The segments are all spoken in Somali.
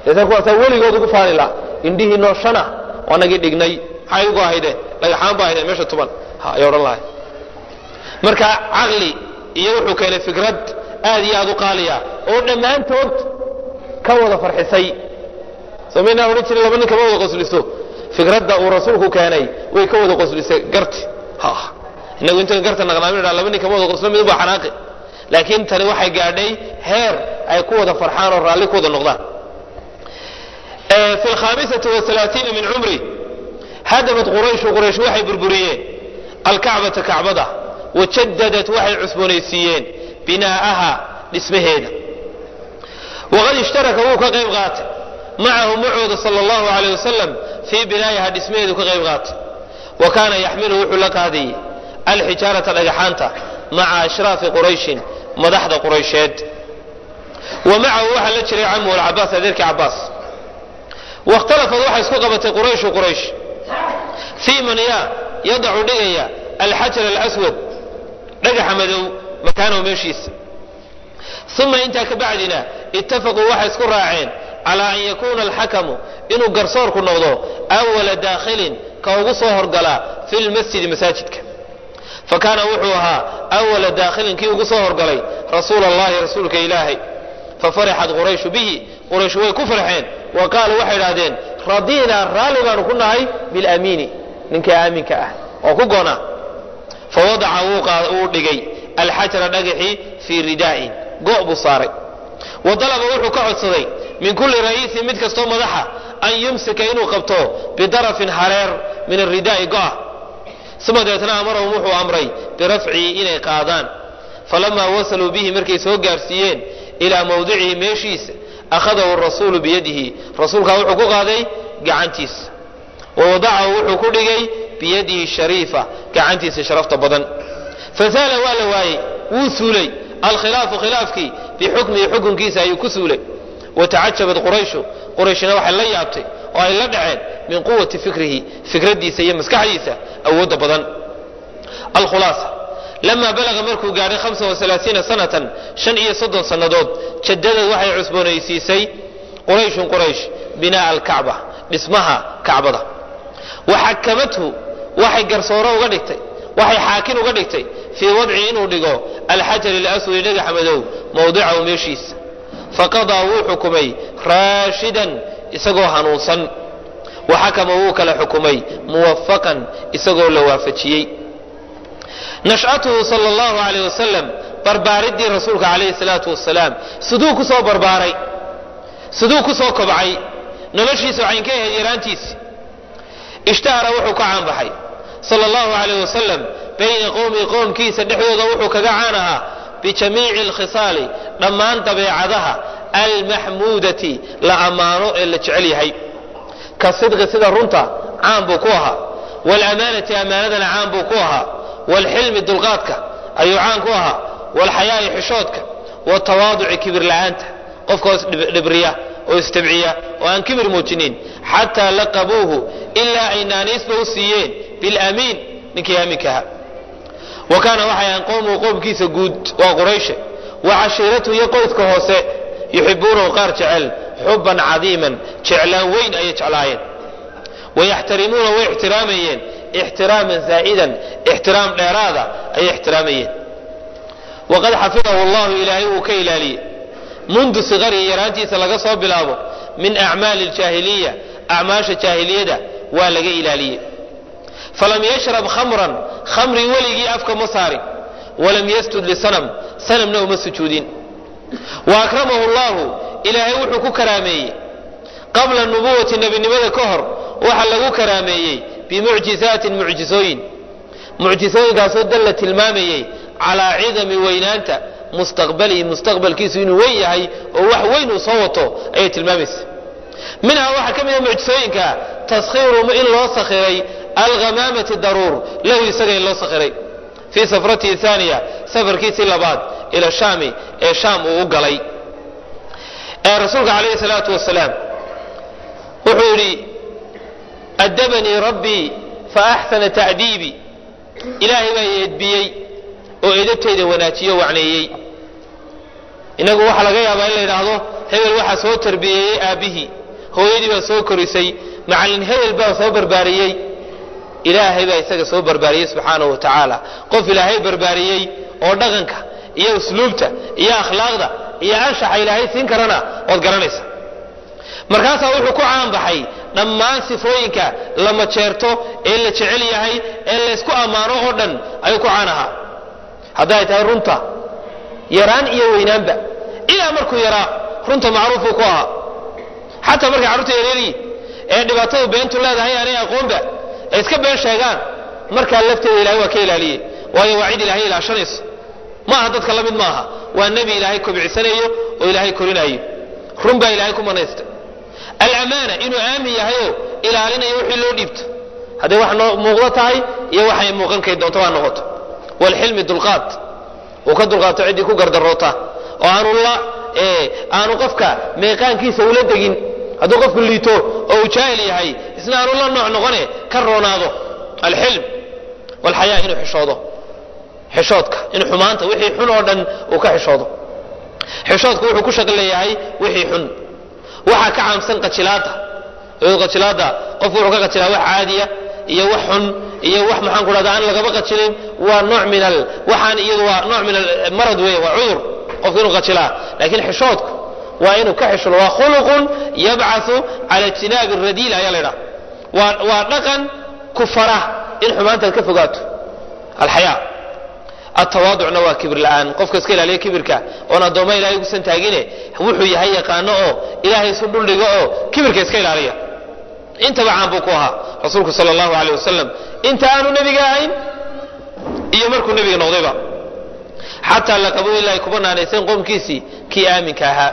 deetna kuwaasaa weligood ugu faani laha indhihii nooshana waanagii dhignay maxay ugu ahayde dhagaxaan ba ahayde meesha tuban ha ay odhan lahay marka caqli iyo wuxuu keenay fikrad aad iyo aad u qaaliya oo dhammaantood ka wada farxisay somaynaa odhan jiray laba nin kama wada qosliso fikradda uu rasuulku keenay way ka wada qoslisay garti ha inagu inta garta naqnaamin dhaa laba nin kama wada qoslo mid baa xanaaqi laakiin tani waxay gaadhay heer ay ku wada farxaan oo raalli ku wada noqdaan fi alkhamisati waalaaiina min cumri hadamat qurayshu quraysh waxay burburiyeen alkacbata kacbada wajadadat waxay cusboonaysiiyeen binaa'aha dhismaheeda waqad ishtaraka wuu ka qayb qaatay macahu macooda sal allahu alayh wasalam fii binaa'iha dhismaheedu ka qayb qaatay wa kaana yaxmilu wuxuu la qaadayey alxijaarata dhagaxaanta maca ashraafi qurayshin madaxda quraysheed wa macahu waxaa la jiray camuhu alcabaas adeerkii cabaas wakhtalafad waxay isku qabatay qurayshu quraysh fii man yaa yadacu dhigaya alxajar alaswad dhagaxa madow makaanahu meeshiisa uma intaa ka bacdina ittafaquu waxay isku raaceen calaa an yakuuna alxakamu inuu garsoorku noqdo awala daakhilin ka ugu soo horgalaa fi lmasjidi masaajidka fa kaana wuxuu ahaa awala daakhilin kii ugu soo horgalay rasuula allahi rasuulka ilaahay fafarixat qurayshu bihi quraysh way ku farxeen wa qaaluu waxay idhahdeen radiinaa raalli baanu ku nahay bilamiini ninka aaminka ah oo ku goona fawadaca wuu dhigay alxajara dhagaxii fii ridaa'in go' buu saaray wa dalaba wuxuu ka codsaday min kulli ra'iisin mid kastoo madaxa an yumsika inuu qabto bidarafin hareer min aridaa'i go'a uma deetna amarahum wuxuu amray birafcihi inay qaadaan falamaa wasaluu bihi markay soo gaarsiiyeen ilaa mawdicihi meeshiisa akhadahu rasuulu biyadihi rasuulkaa wuxuu ku qaaday gacantiisa wa wadacahu wuxuu ku dhigay biyadihi shariifa gacantiisa sharafta badan fasaala waa la waayey wuu suulay alkhilaafu khilaafkii bixukmihi xukunkiisa ayuu ku suulay watacajabat qurayshu qurayshina waxay la yaabtay oo ay la dhaceen min quwati fikrihi fikraddiisa iyo maskaxdiisa awoodda badan alkhulaasa lamaa balaga markuu gaadhay hamsa waalaaiina sanatan shan iyo soddon sannadood jadadad waxay cusboonaysiisay qurayshun quraysh binaa'a alkacba dhismaha kacbada wa xakamathu waxay garsooro uga dhigtay waxay xaakin uga dhigtay fii wadci inuu dhigo alxajar alaswadi dhagaxa madow mawdicahu meeshiisa faqadaa wuu xukumay raashidan isagoo hanuunsan wa xakama wuu kala xukumay muwafaqan isagoo la waafajiyey nash'atuhu sal allahu alayh wasalam barbaaridii rasuulka calayhi salaatu wasalaam siduu ku soo barbaaray siduu ku soo kobcay noloshiisa waxayn ka ahayd yaraantiisi ishtahara wuxuu ka caanbaxay sal allahu alayh wasalam bayna qowmi qowmkiisa dhexdooda wuxuu kaga caan ahaa bijamiici alkhisaali dhammaan dabeecadaha almaxmuudati la ammaano ee la jecel yahay ka sidqi sida runta caan buu ku ahaa waalamaanati ammaanadana caan buu ku ahaa waalxilmi dulqaadka ayuu caan ku ahaa waalxayaa'i xishoodka watawaaduci kibir la'aanta qofka dhibriya oo istabciya oo aan kibir muujinin xataa laqabuuhu ilaa ay naaniisba u siiyeen bilamiin ninkii aaminka ahaa wa kaana waxay ahaan qowmuhu qowmkiisa guud waa qurayshe wa cashiiratuhu iyo qoyska hoose yuxibuunahu qaar jecel xuban cadiiman jeclaan weyn ayay jeclaayeen wayaxtarimuuna way ixtiraamayeen ixtiraaman zaa'idan ixtiraam dheeraada ayay ixtiraamayeen waqad xafidahu allahu ilaahay wuu ka ilaaliyey mundu sikarihi yaraantiisa laga soo bilaabo min acmaali aljaahiliya acmaasha jaahiliyada waa laga ilaaliyey falam yashrab khamran khamri weligii afka ma saarin walam yasjud lisanam sanamna uma sujuudin wa akramahu llahu ilaahay wuxuu ku karaameeyey qabla nubuwati nebinimada ka hor waxa lagu karaameeyey bimucjizaatin mucjizooyin mucjizooyinkaasoo dalla tilmaamayey calaa cidami weynaanta mustaqbalihi mustaqbalkiisu inuu weyn yahay oo wax weyn uu soo wato ayay tilmaamaysa minhaa waxaa ka mida mucjizooyinka taskhiiru in loo sakhiray alghamaamati daruur lahu isaga in loo sakhiray fii safratihi haaniya safarkiisii labaad ila shaami ee shaam uu u galay ee rasuulka calayhi salaatu wasalaam wuxuu yidhi adabanii rabbii fa axsana tacdiibii ilaahay baa i edbiyey oo edabtayda wanaajiyo wacneeyey inagu waxaa laga yaabaa in la yidhaahdo hebel waxaa soo tarbiyeeyey aabbihii hooyadii baa soo korisay macallin hebel baa soo barbaariyey ilaahay baa isaga soo barbaariyey subxaanahu wa tacaala qof ilaahay barbaariyey oo dhaqanka iyo usluubta iyo akhlaaqda iyo anshaxa ilaahay siin karana ood garanaysa markaasaa wuxuu ku caanbaxay dhammaan sifooyinka la majeerto ee la jecel yahay ee laysku ammaano oo dhan ayuu ku caan ahaa hadday tahay runta yaraan iyo weynaanba ilaa markuu yaraa runta macruufuu ku ahaa xataa markay carruurta yareeryiin ee dhibaatadu beentu leedahay aanay aqoonba ay iska been sheegaan markaa lafteeda ilahay waa ka ilaaliyey waayo waa cid ilaahay ilaashanayso maaha dadka la mid maaha waa nebi ilaahay kobcisanayo oo ilaahay korinayo run baa ilaahay ku manaysta alamaana inuu aamin yahayoo ilaalinayo wixii loo dhiibto hadday wax noo muuqdo tahay iyo waxay muuqankay doonto waa noqoto walxilmi dulqaad uu ka dulqaato ciddii ku gardaroota oo aanu la aanu qofka meeqaankiisa ula degin hadduu qofku liito oo uu jaahil yahay isna aanu la nooc noqone ka roonaado alxilm walxayaa inuu xishoodo xishoodka in xumaanta wixii xun oo dhan uu ka xishoodo xishoodku wuxuu ku shaqo leeyahay wixii xun waxaa ka caamsan qajilaada qajilaada qofku wuxuu ka qajilaa wax caadiya iyo wax xun iyo wax maxaan ku dhahda aan lagaba qajilin waa nooc min al waxaan iyadu waa nooc min almarad weeye waa cudur qofku inuu qajilaa laakiin xishoodku waa inuu ka xishulo waa khuluqun yabcathu cala ijtinaabi radiil ayaa la idhaha waa waa dhaqan ku fara in xumaantaad ka fogaato alxayaa atawaaducna waa kibir la'aan qofka iska ilaaliya kibirka oon addoomma ilahay ugusan taagine wuxuu yahay yaqaano oo ilaahay isu dhuldhigo oo kibirka iska ilaaliya intaba caan buu ku ahaa rasuulku sal allahu aleyh wasalam inta aanu nebiga ahayn iyo markuu nebiga noqdayba xataa laqabu ilaahay kuba naanayseen qoomkiisii kii aaminka ahaa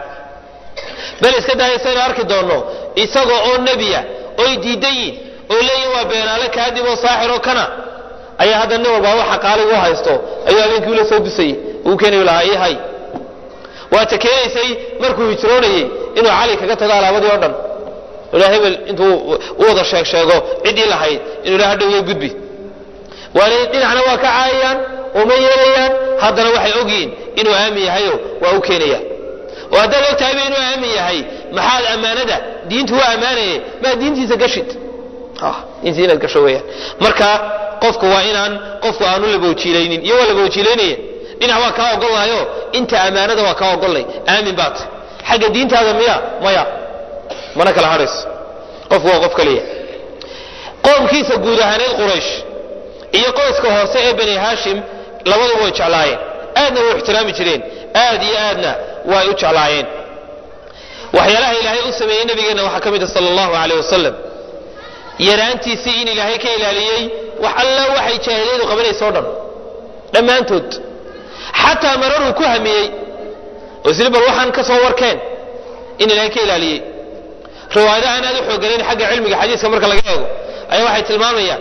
bal iska daaya saynu arki doonno isagoo oo nebiya oy diidan yiin oo leeyihin waa beenaale kaadib oo saaxir oo kana ayaa hadda nin walbaa waxa qaaligu u haysto ayuu habeenkii ula soo dusayey uu keeni lahaa ii hay waata keenaysay markuu hijroonayey inuu cali kaga tago alaabadii oo dhan ila hebel intuu u wada sheeg sheego ciddii lahayd inuu ila hadhow gudbi waana dhinacna waa ka caayayaan uma yeelayaan haddana waxay ogyihiin inuu aamin yahayo waa u keenaya oo haddaad og tahayba inuu aamin yahay maxaad ammaanada diintu waa ammaanaye maa diintiisa gashid diintiisa inaad gasho weeyaan marka qofku waa inaan qofku aanu labowjiilaynin iyo waa labowjiilaynaya dhinac waa kaa ogollahayo inta ammaanada waa kaa ogollay aamin baat xagga diintaada miya maya mana kala hadhayso qofku waa qof kaliya qoomkiisa guud ahaaneed quraysh iyo qoyska hoose ee bani haashim labaduba way jeclaayeen aadna way ixtiraami jireen aad iyo aadna way u jeclaayeen waxyaalaha ilaahay u sameeyey nabigeenna waxaa ka mid a sala allahu aleyh wasalam yaraantiisii in ilaahay ka ilaaliyey wax alla waxay jaahiliyadu qabanaysa o dhan dhammaantood xataa mararuu ku hamiyey oo isli bal waxaan ka soo warkeen in ilaahay ka ilaaliyey riwaayada aan aad u xooganayn xagga cilmiga xadiiska marka laga eego ayaa waxay tilmaamayaan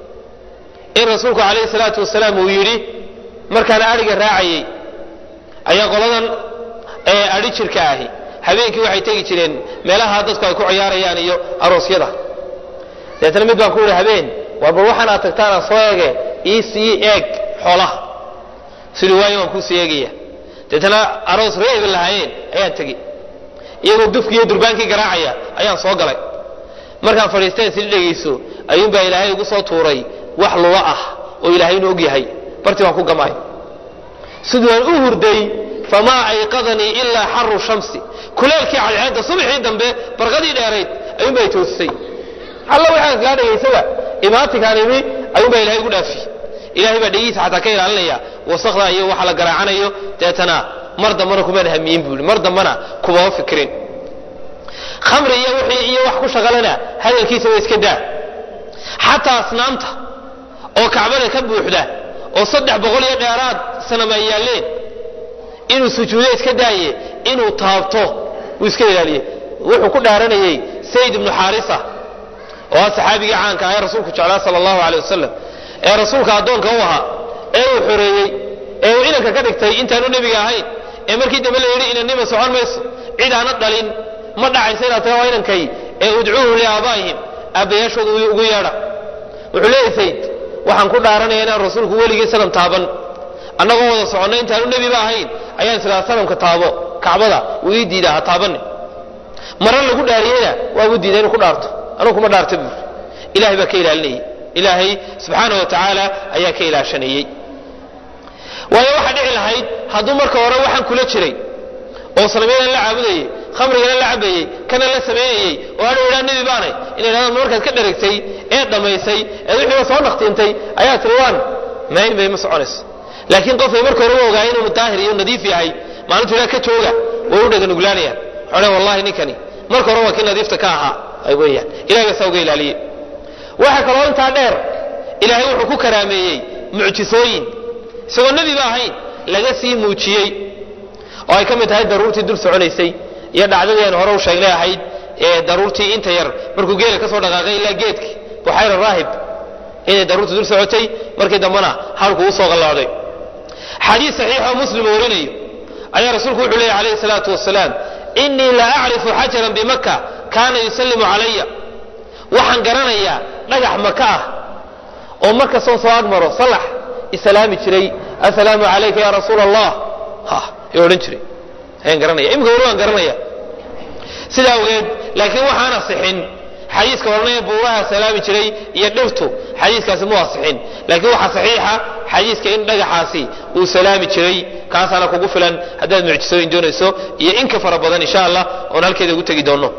in rasuulku calayhi salaatu wasalaam uu yidhi markaan adhiga raacayey ayaa qoladan ee adhi jirka ahi habeenkii waxay tegi jireen meelaha dadku ay ku ciyaarayaan iyo aroosyada deetna mid baan ku yihi habeen war bal waxaan aad tagtaan aan soo eege ii sii eeg xoolaha sidii waayo waan kuu sii eegaya deetna aroos reebi lahaayeen ayaan tegi iyagoo dufkii iyo durbaankii garaacaya ayaan soo galay markaan fadhiisteen sii dhegayso ayuunbaa ilaahay igu soo tuuray wax lulo ah oo ilaahay inuu og yahay bartii waan ku gamaay siduu aan u hurday famaa ayqadanii ilaa xaru shamsi kuleelkii cadceedda subaxii dambe barqadii dheerayd ayuunbaa i toosisay alla waxaan kaa dhegaysaba imaatinkaan imi ayuunbaa ilahay igu dhaafi ilahay baa dhegihiisa xataa ka ilaalinaya wasakda iyo waxa la garaacanayo deetana mar dambana kumaan hamiyin buu mar dambana kumama fikirin khamri iyo wixii iyo wax ku shaqalana hadalkiisa waa iska daa xataa asnaamta oo kacbada ka buuxda oo saddex boqol iyo dheeraad sanama ay yaalleen inuu sujuudo iska daaye inuu taabto wuu iska ilaaliyey wuxuu ku dhaaranayey sayd ibnu xaarisa oo ah saxaabigii caanka ah ee rasuulku jeclaa sala allahu aleyh wasalam ee rasuulka addoonka u ahaa ee uu xoreeyey ee uu inanka ka dhigtay intaanu nebiga ahayn ee markii dambe la yidhi inannima socon mayso cid aana dhalin ma dhacaysa inaad taga waa inankay ee udcuuhu liaabaa'ihim aabbayaashooda ugu yeedha wuxuu leeyahy sayd waxaan ku dhaaranaya inaan rasuulku weligii sanam taaban annagoo wada soconnay intaanu nebiba ahayn ayaan islaa sanamka taabo kacbada wuu ii diidaa ha taabanin mara lagu dhaariyeyna waabu diiday inuu ku dhaarto anugu kuma dhaarta buuri ilahay baa ka ilaalinayay ilaahay subxaana wa tacaala ayaa ka ilaashanayey waayo waxaa dhici lahayd hadduu marka hore waxaan kula jiray oo salmiyadan la caabudayey khamrigana la cabayey kana la samaynayey oo hadhow idhaa nebi baanay inay dhahdaan markaad ka dheragtay ee dhammaysay ee wixiiba soo naqtiintay ayaa tiri waan may may ma soconayso laakiin qofkay marka hore u ogaay inuu daahir iyo nadiif yahay maalintu ilaa ka jooga way u dhaganuglaanayaan waxay wallahi ninkani marka hore waa kii nadiifta ka ahaa ay weeyaan ilahay baa saa uga ilaaliye waxa kaloo intaa dheer ilaahay wuxuu ku karaameeyey mucjisooyin isagoo nebiba ahayn laga sii muujiyey oo ay ka mid tahay daruurtii dul soconaysay iyo dhacdadii aan hore u sheegnay ahayd ee daruurtii inta yar markuu geela ka soo dhaqaaqay ilaa geedki buxayra raahib inay daruurtii dul socotay markii dambena halku u soo qallooday xadiis saxiixoo muslim warinayo ayaa rasuulku wuxuu leeyay calayhi salaatu wasalaam innii la acrifu xajaran bimaka kaana yusallimu calaya waxaan garanayaa dhagax maka ah oo markastoo soo agmaro salax islaami jiray assalaamu calayka ya rasuula allah ha yuu odhan jiray ayaan garanaya imika weli waan garanaya sidaa awgeed laakiin waxaan asixin xadiiska odhanaya buuraha salaami jiray iyo dhirtu xadiiskaasi mu asixin laakiin waxaa saxiixa xadiiska in dhagaxaasi uu salaami jiray kaasaana kugu filan haddaad mucjisooyin doonayso iyo inka fara badan insha allah oon halkeeda ugu tegi doono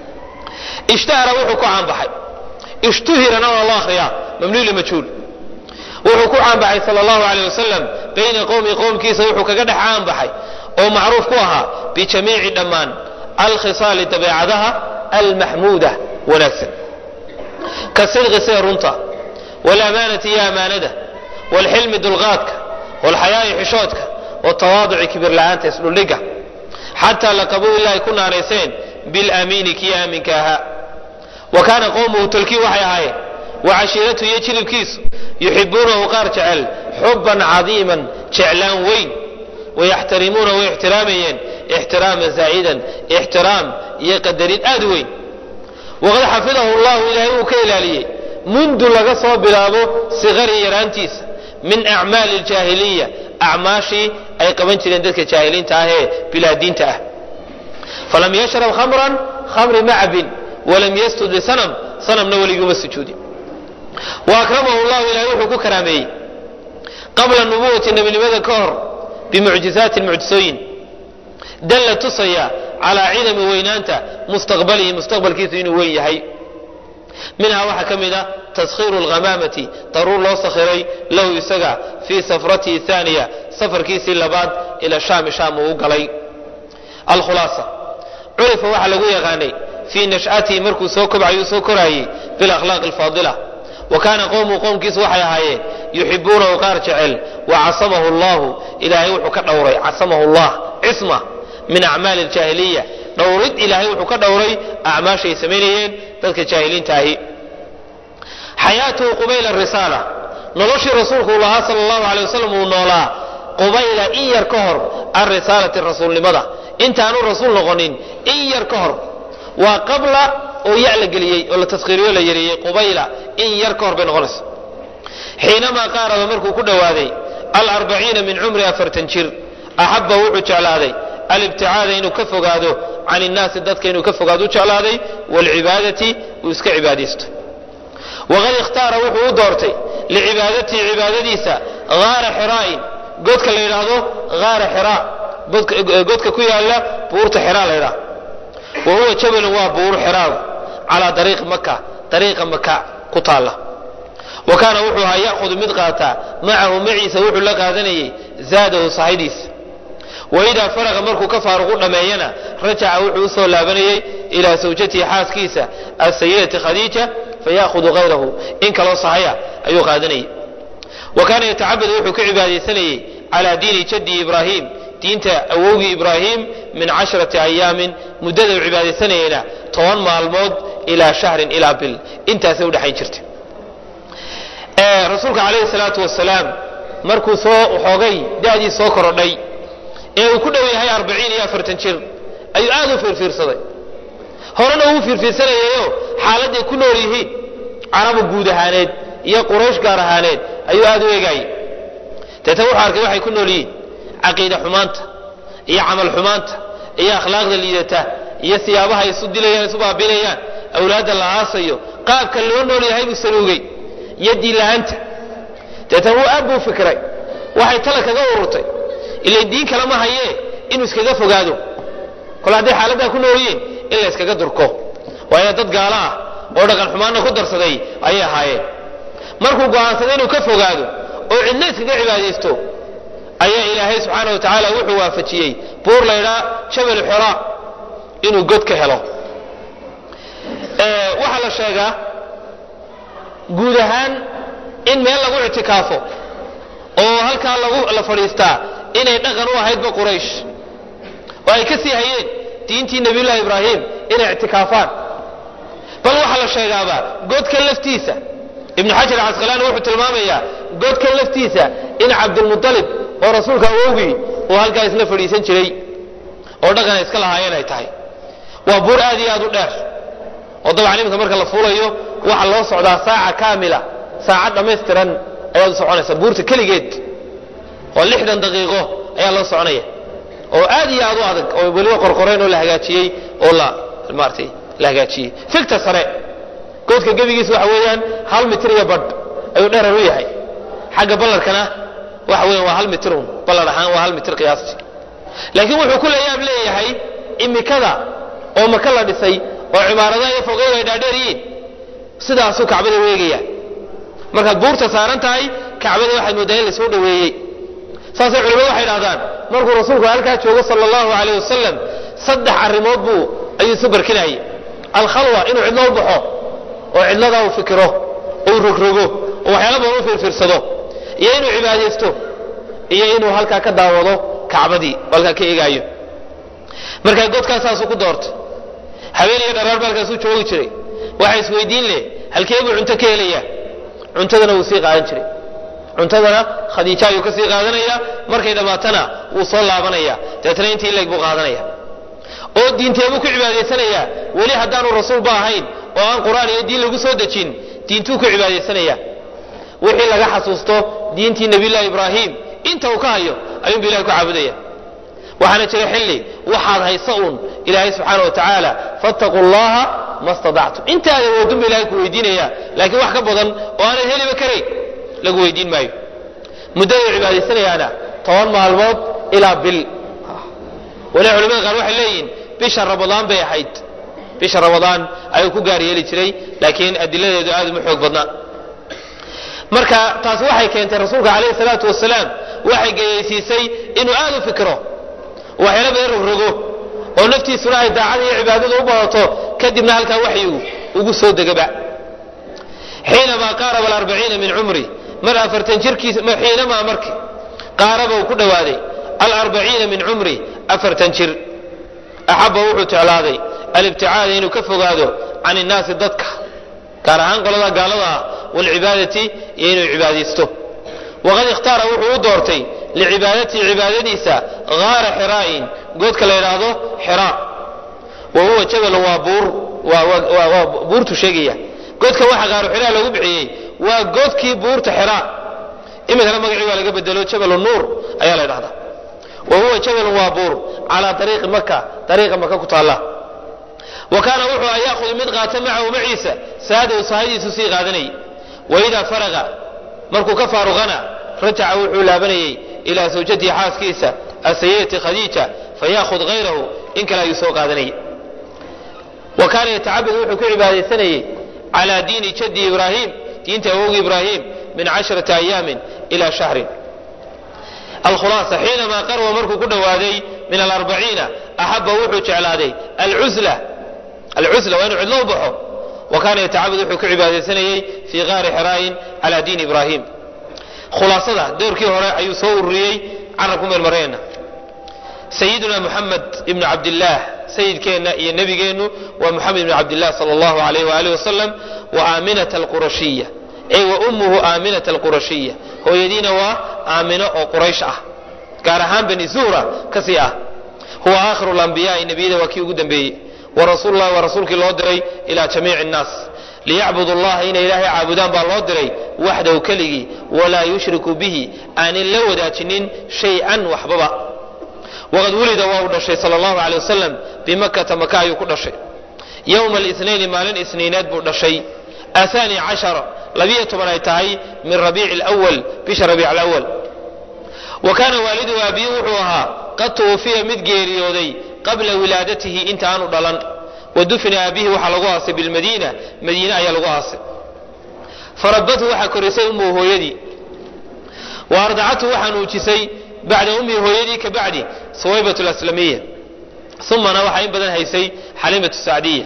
ishtahara wuxuu ku caanbaxay ishtuhirana waa loo akhriyaa mamnuuc limajhuul wuxuu ku caanbaxay sal allahu aleyh wasalam bayna qowmi qowmkiisa wuxuu kaga dhex caanbaxay oo macruuf ku ahaa bijamiici dhammaan alkhisaali dabeecadaha almaxmuuda wanaagsan ka sidqi sida runta waalamaanati iyo amaanada waalxilmi dulqaadka waalxayaa'i xishoodka watawaaduci kibir la'aanta isdhuldhiga xataa laqabuu ilaahay ku naanayseen bilamiini kii aaminka ahaa wa kaana qowmuhu tolkii waxay ahaayeen wa cashiiratuhu iyo jilibkiisu yuxibuunahu qaar jecel xubban cadiiman jeclaan weyn wayaxtarimuuna way ixtiraamayeen ixtiraaman zaa'idan ixtiraam iyo qadarin aad weyn waqad xafidahu llahu ilaahay uu ka ilaaliyey mundu laga soo bilaabo sikari yaraantiisa min acmaali aljaahiliya acmaashii ay qaban jireen dadka jaahiliinta ah ee bilaadiinta ah falam yashrab khamran khamri ma cabin walam yastud lisanam sanamna weliguma sujuudin wa akramahu llahu ilahay wuxuu ku karaameeyey qabla nubuwati nebinimada ka hor bimucjizaatin mucjisooyin dalla tusaya calaa cidami weynaanta mustaqbalihi mustaqbalkiisu inuu weyn yahay minhaa waxaa ka mid a taskhiiru alghamaamati daruur loo sakhiray lahu isaga fii safratihi aaniya safarkiisii labaad ila shaami shaam uu u galay alkhulaasa curifa waxaa lagu yaqaanay fii nash'atihi markuu soo kobcayuu soo koraayey bilakhlaaqi alfaadila wa kaana qowmuhu qowmkiisu waxay ahaayeen yuxibuunahu qaar jecel wa casamahu allahu ilaahay wuxuu ka dhowray casamahu llah cisma min acmaali aljaahiliya dhowrid ilaahay wuxuu ka dhowray acmaashay samaynayeen dadka jaahiliinta ahi xayaatuhu qubayla risaala noloshii rasuulku uu lahaa sala allahu alay wasalam uu noolaa qubayla in yar ka hor alrisaalati rasuulnimada intaanu rasuul noqonin in yar ka hor waa qabla oo ya la geliyey oo la taskhiiriyo la yareeyey qubayla in yar ka hor bay noqonaysa xiinamaa qaaraba markuu ku dhowaaday alarbaciina min cumri afartan jir axabba wuxuu jeclaaday alibticaada inuu ka fogaado can innaasi dadka inuu ka fogaado u jeclaaday waalcibaadati uu iska cibaadaysto waqad ikhtaara wuxuu u doortay licibaadatihi cibaadadiisa haara xiraa'in godka la yidhaahdo haara xiraa godka ku yaala buurta xiraa la yidhaha wa huwa jabalun waa buur xiraadu calaa dariiqi maka dariiqa maka ku taalla wa kaana wuxuu ahaa ya'hudu mid qaataa macahu maciisa wuxuu la qaadanayay zaadahu sahaydiisa waidaa faraqa markuu ka faaruqu dhammeeyana rajaca wuxuu usoo laabanayey ilaa sawjatihi xaaskiisa asayidati khadiija faya'hudu hayrahu in kaloo sahaya ayuu qaadanayay wa kaana yatacabadu wuxuu ka cibaadaysanayey calaa diini jaddi ibraahim diinta awowgii ibraahim min casharati ayaamin muddada uu cibaadaysanayeyna toban maalmood ilaa shahrin ilaa bil intaasay udhexayn jirtay rasuulka calayhi salaatu wasalaam markuu soo xoogay da'dii soo korodhay ee uu ku dhow yahay arbaciin iyo afartan jir ayuu aad u fiirfiirsaday horena uu fiirfiirsanayayo xaaladday ku nool yihiin carabu guud ahaaneed iyo quraysh gaar ahaaneed ayuu aad u eegaayey deetna wuxuu arkay waxay ku nool yihiin caqiida xumaanta iyo camal xumaanta iyo akhlaaqda liidata iyo siyaabaha isu dilayaan isu baabinayaan awlaadda la aasayo qaabka loo nool yahay buu saluugay iyo diinla-aanta deetan wuu aad buu fikray waxay tala kaga ururtay ilay diin kale ma hayee inuu iskaga fogaado kol hadday xaaladdaa ku noolyiin in la iskaga durko waayo dad gaalo ah oo dhaqan xumaanna ku darsaday ayay ahaayeen markuu go'aansaday inuu ka fogaado oo cidna iskaga cibaadaysto ayaa ilaahay subxaana wa tacaala wuxuu waafajiyey buur laydhaa jabal xora inuu god ka helo waxaa la sheegaa guud ahaan in meel lagu ictikaafo oo halkaa lagu la fadhiistaa inay dhaqan u ahaydba quraysh oo ay ka sii hayeen diintii nabiyullahi ibraahim inay ictikaafaan bal waxaa la sheegaaba godkan laftiisa ibnu xajar casqalaani wuxuu tilmaamayaa godkan laftiisa in cabdulmualib oo rasuulka awowgii uu halkaa isla fadhiisan jiray oo dhaqan ay iska lahaayeen ay tahay waa buur aad iyo aad u dheer oo dabcan iminka marka la fuulayo waxaa loo socdaa saaca kaamila saacad dhammaystiran ayaad u soconaysa buurta keligeed oo lixdan daqiiqo ayaa loo soconaya oo aad iyo aad u adag oo weliba qorqoreen oo la hagaajiyey oo la maaratay la hagaajiyey fikta sare goodka gebigiisa waxa weeyaan hal mitir iyo badh ayuu dherer u yahay xagga ballarkana waxa weeyaan waa hal mitir un ballar ahaan waa hal mitir qiyaastii laakiin wuxuu ku leeyaab leeyahay imikada oo maka la dhisay oo cimaaradaha iyo fogeeda ay dhaadheer yihiin sidaasuu kacbada weegaya markaad buurta saaran tahay kacbada waxaad moodaa in lasoo dhoweeyey saasay culimadu waxay dhahdaan markuu rasuulku halkaa joogo sala allahu alayh wasalam saddex arrimood buu ayuu isu barkinayay alkhalwa inuu cidlo u baxo oo cidladaa uu fikiro uu rogrogo oo waxyaala badan u fiirfiirsado iyo inuu cibaadaysto iyo inuu halkaa ka daawado kacbadii oo halkaa ka eegaayo markaa godkaas saasuu ku doortay habeen iyo dharaar ba halkaasuu joogi jiray waxa isweydiin leh halkee buu cunto ka helayaa cuntadana wuu sii qaadan jiray cuntadana khadiija ayuu ka sii qaadanaya markay dhammaatana wuu soo laabanaya dabeetna intii leeg buu qaadanaya oo diinteebuu ku cibaadaysanayaa weli haddaanu rasuulba ahayn oo aan qur'aan iyo diin lagu soo dejin diintuu ku cibaadaysanaya wixii laga xasuusto diintii nabiyullahi ibraahim inta uu ka hayo ayuunbu ilahay ku caabudaya waxaana jira xilli waxaad haysa uun ilaahay subxaana wa tacaala fattaquu llaha ma stadactum intaada awoodunba ilahay ku weydiinaya laakiin wax ka badan oo aanad heliba karayn lagu weydiin maayo muddada cibaadaysanayaana toban maalmood ilaa bil wali culamada qaar waxay leeyihiin bisha ramadaan bay ahayd bisha ramadaan ayuu ku gaar yeeli jiray laakiin adiladeedu aad uma xoog badna marka taasi waxay keentay rasuulka calayhi salaatu wasalaam waxay geyaysiisay inuu aad u fikiro waxyaala badan rogrogo oo naftiisuna ay daacada iyo cibaadada u badato kadibna halkaa waxyigu ugu soo degaba xiinamaa qaaraba alarbaciina min cumri mar afartan jirkiisa xiinamaa marki qaaraba uu ku dhowaaday alarbaciina min cumri afartan jir axaba wuxuu jeclaaday alibticaada inuu ka fogaado can innaasi dadka gaar ahaan qolada gaalada ah walcibaadati iyo inuu cibaadaysto waqad ikhtaara wuxuu u doortay licibaadatihi cibaadadiisa gaara xiraa'in goodka la yidhaahdo xiraa wa huwa jabal waa buur waa buurtu sheegaya goodka waxa qaaru xiraa lagu bixiyey waa goodkii buurta xiraa iminkana magacii waa laga bedelo jabal nuur ayaa la ydhahdaa wa huwa jabalun waa buur calaa ariiqi maka ariiqa maka ku taalla wa kaana wuxuu an yaahudu mid qaata macahu maciisa saadaw sahadiisu sii qaadanayay waidaa faraqa markuu ka faaruqana rajaca wuxuu laabanayey ilaa zawjatihi xaaskiisa asayidati khadiija fayaahud hayrahu in kale ayuu soo qaadanayay wa kaana yatacabad wuxuu ku cibaadaysanayey calaa diini jaddi ibraahim diinta awowgi ibraahim min casharati ayaamin ila shahrin alkhulaasa xiinamaa qarwa markuu ku dhowaaday min alarbaciina axaba wuxuu jeclaaday alcusla alcusla waa inuu cidlo u baxo wa kaana yatacabad wuxuu ku cibaadaysanayey fii qaari xiraayin calaa diini ibraahim khulaasada doorkii hore ayuu soo ururiyey carabku meelmareenna sayiduna muxamed ibnu cabdillaah sayidkeenna iyo nebigeennu waa muxamed ibnu cabdilah sala allahu alayh waaalih wasalam wa aaminata alqurashiya ey wa ummuhu aaminata alqurashiya hooyadiina waa aamino oo quraysh ah gaar ahaan bani zuhra kasii ah huwa aakhiru lambiyaai nebiyada waa kii ugu dambeeyey wa rasuululahi waa rasuulkii loo diray ilaa jamiici nnaas liyacbudu allaha inay ilaahay caabudaan baa loo diray waxdahu keligii walaa yushriku bihi aanin la wadaajinin shay-an waxbaba waqad wulida waa uu dhashay sala allahu aley wasalam bimakata maka ayuu ku dhashay yowma alisnayni maalin isniineed buu dhashay ahaani cashara labiyo toban ay tahay min rabiici alawal bisha rabiic alawal wa kaana waaliduhu aabiyi wuxuu ahaa qad tuwufiya mid geeriyooday qabla wilaadatihi inta aanu dhalan wa dufina aabihi waxaa lagu aasay bilmadiina madiine ayaa lagu aasay farabbathu waxaa korisay ummuhu hooyadii wa ardacathu waxaa nuujisay bacda ummihi hooyadii ka bacdi suwaybat alaslamiya umana waxaa in badan haysay xaliimatu sacdiya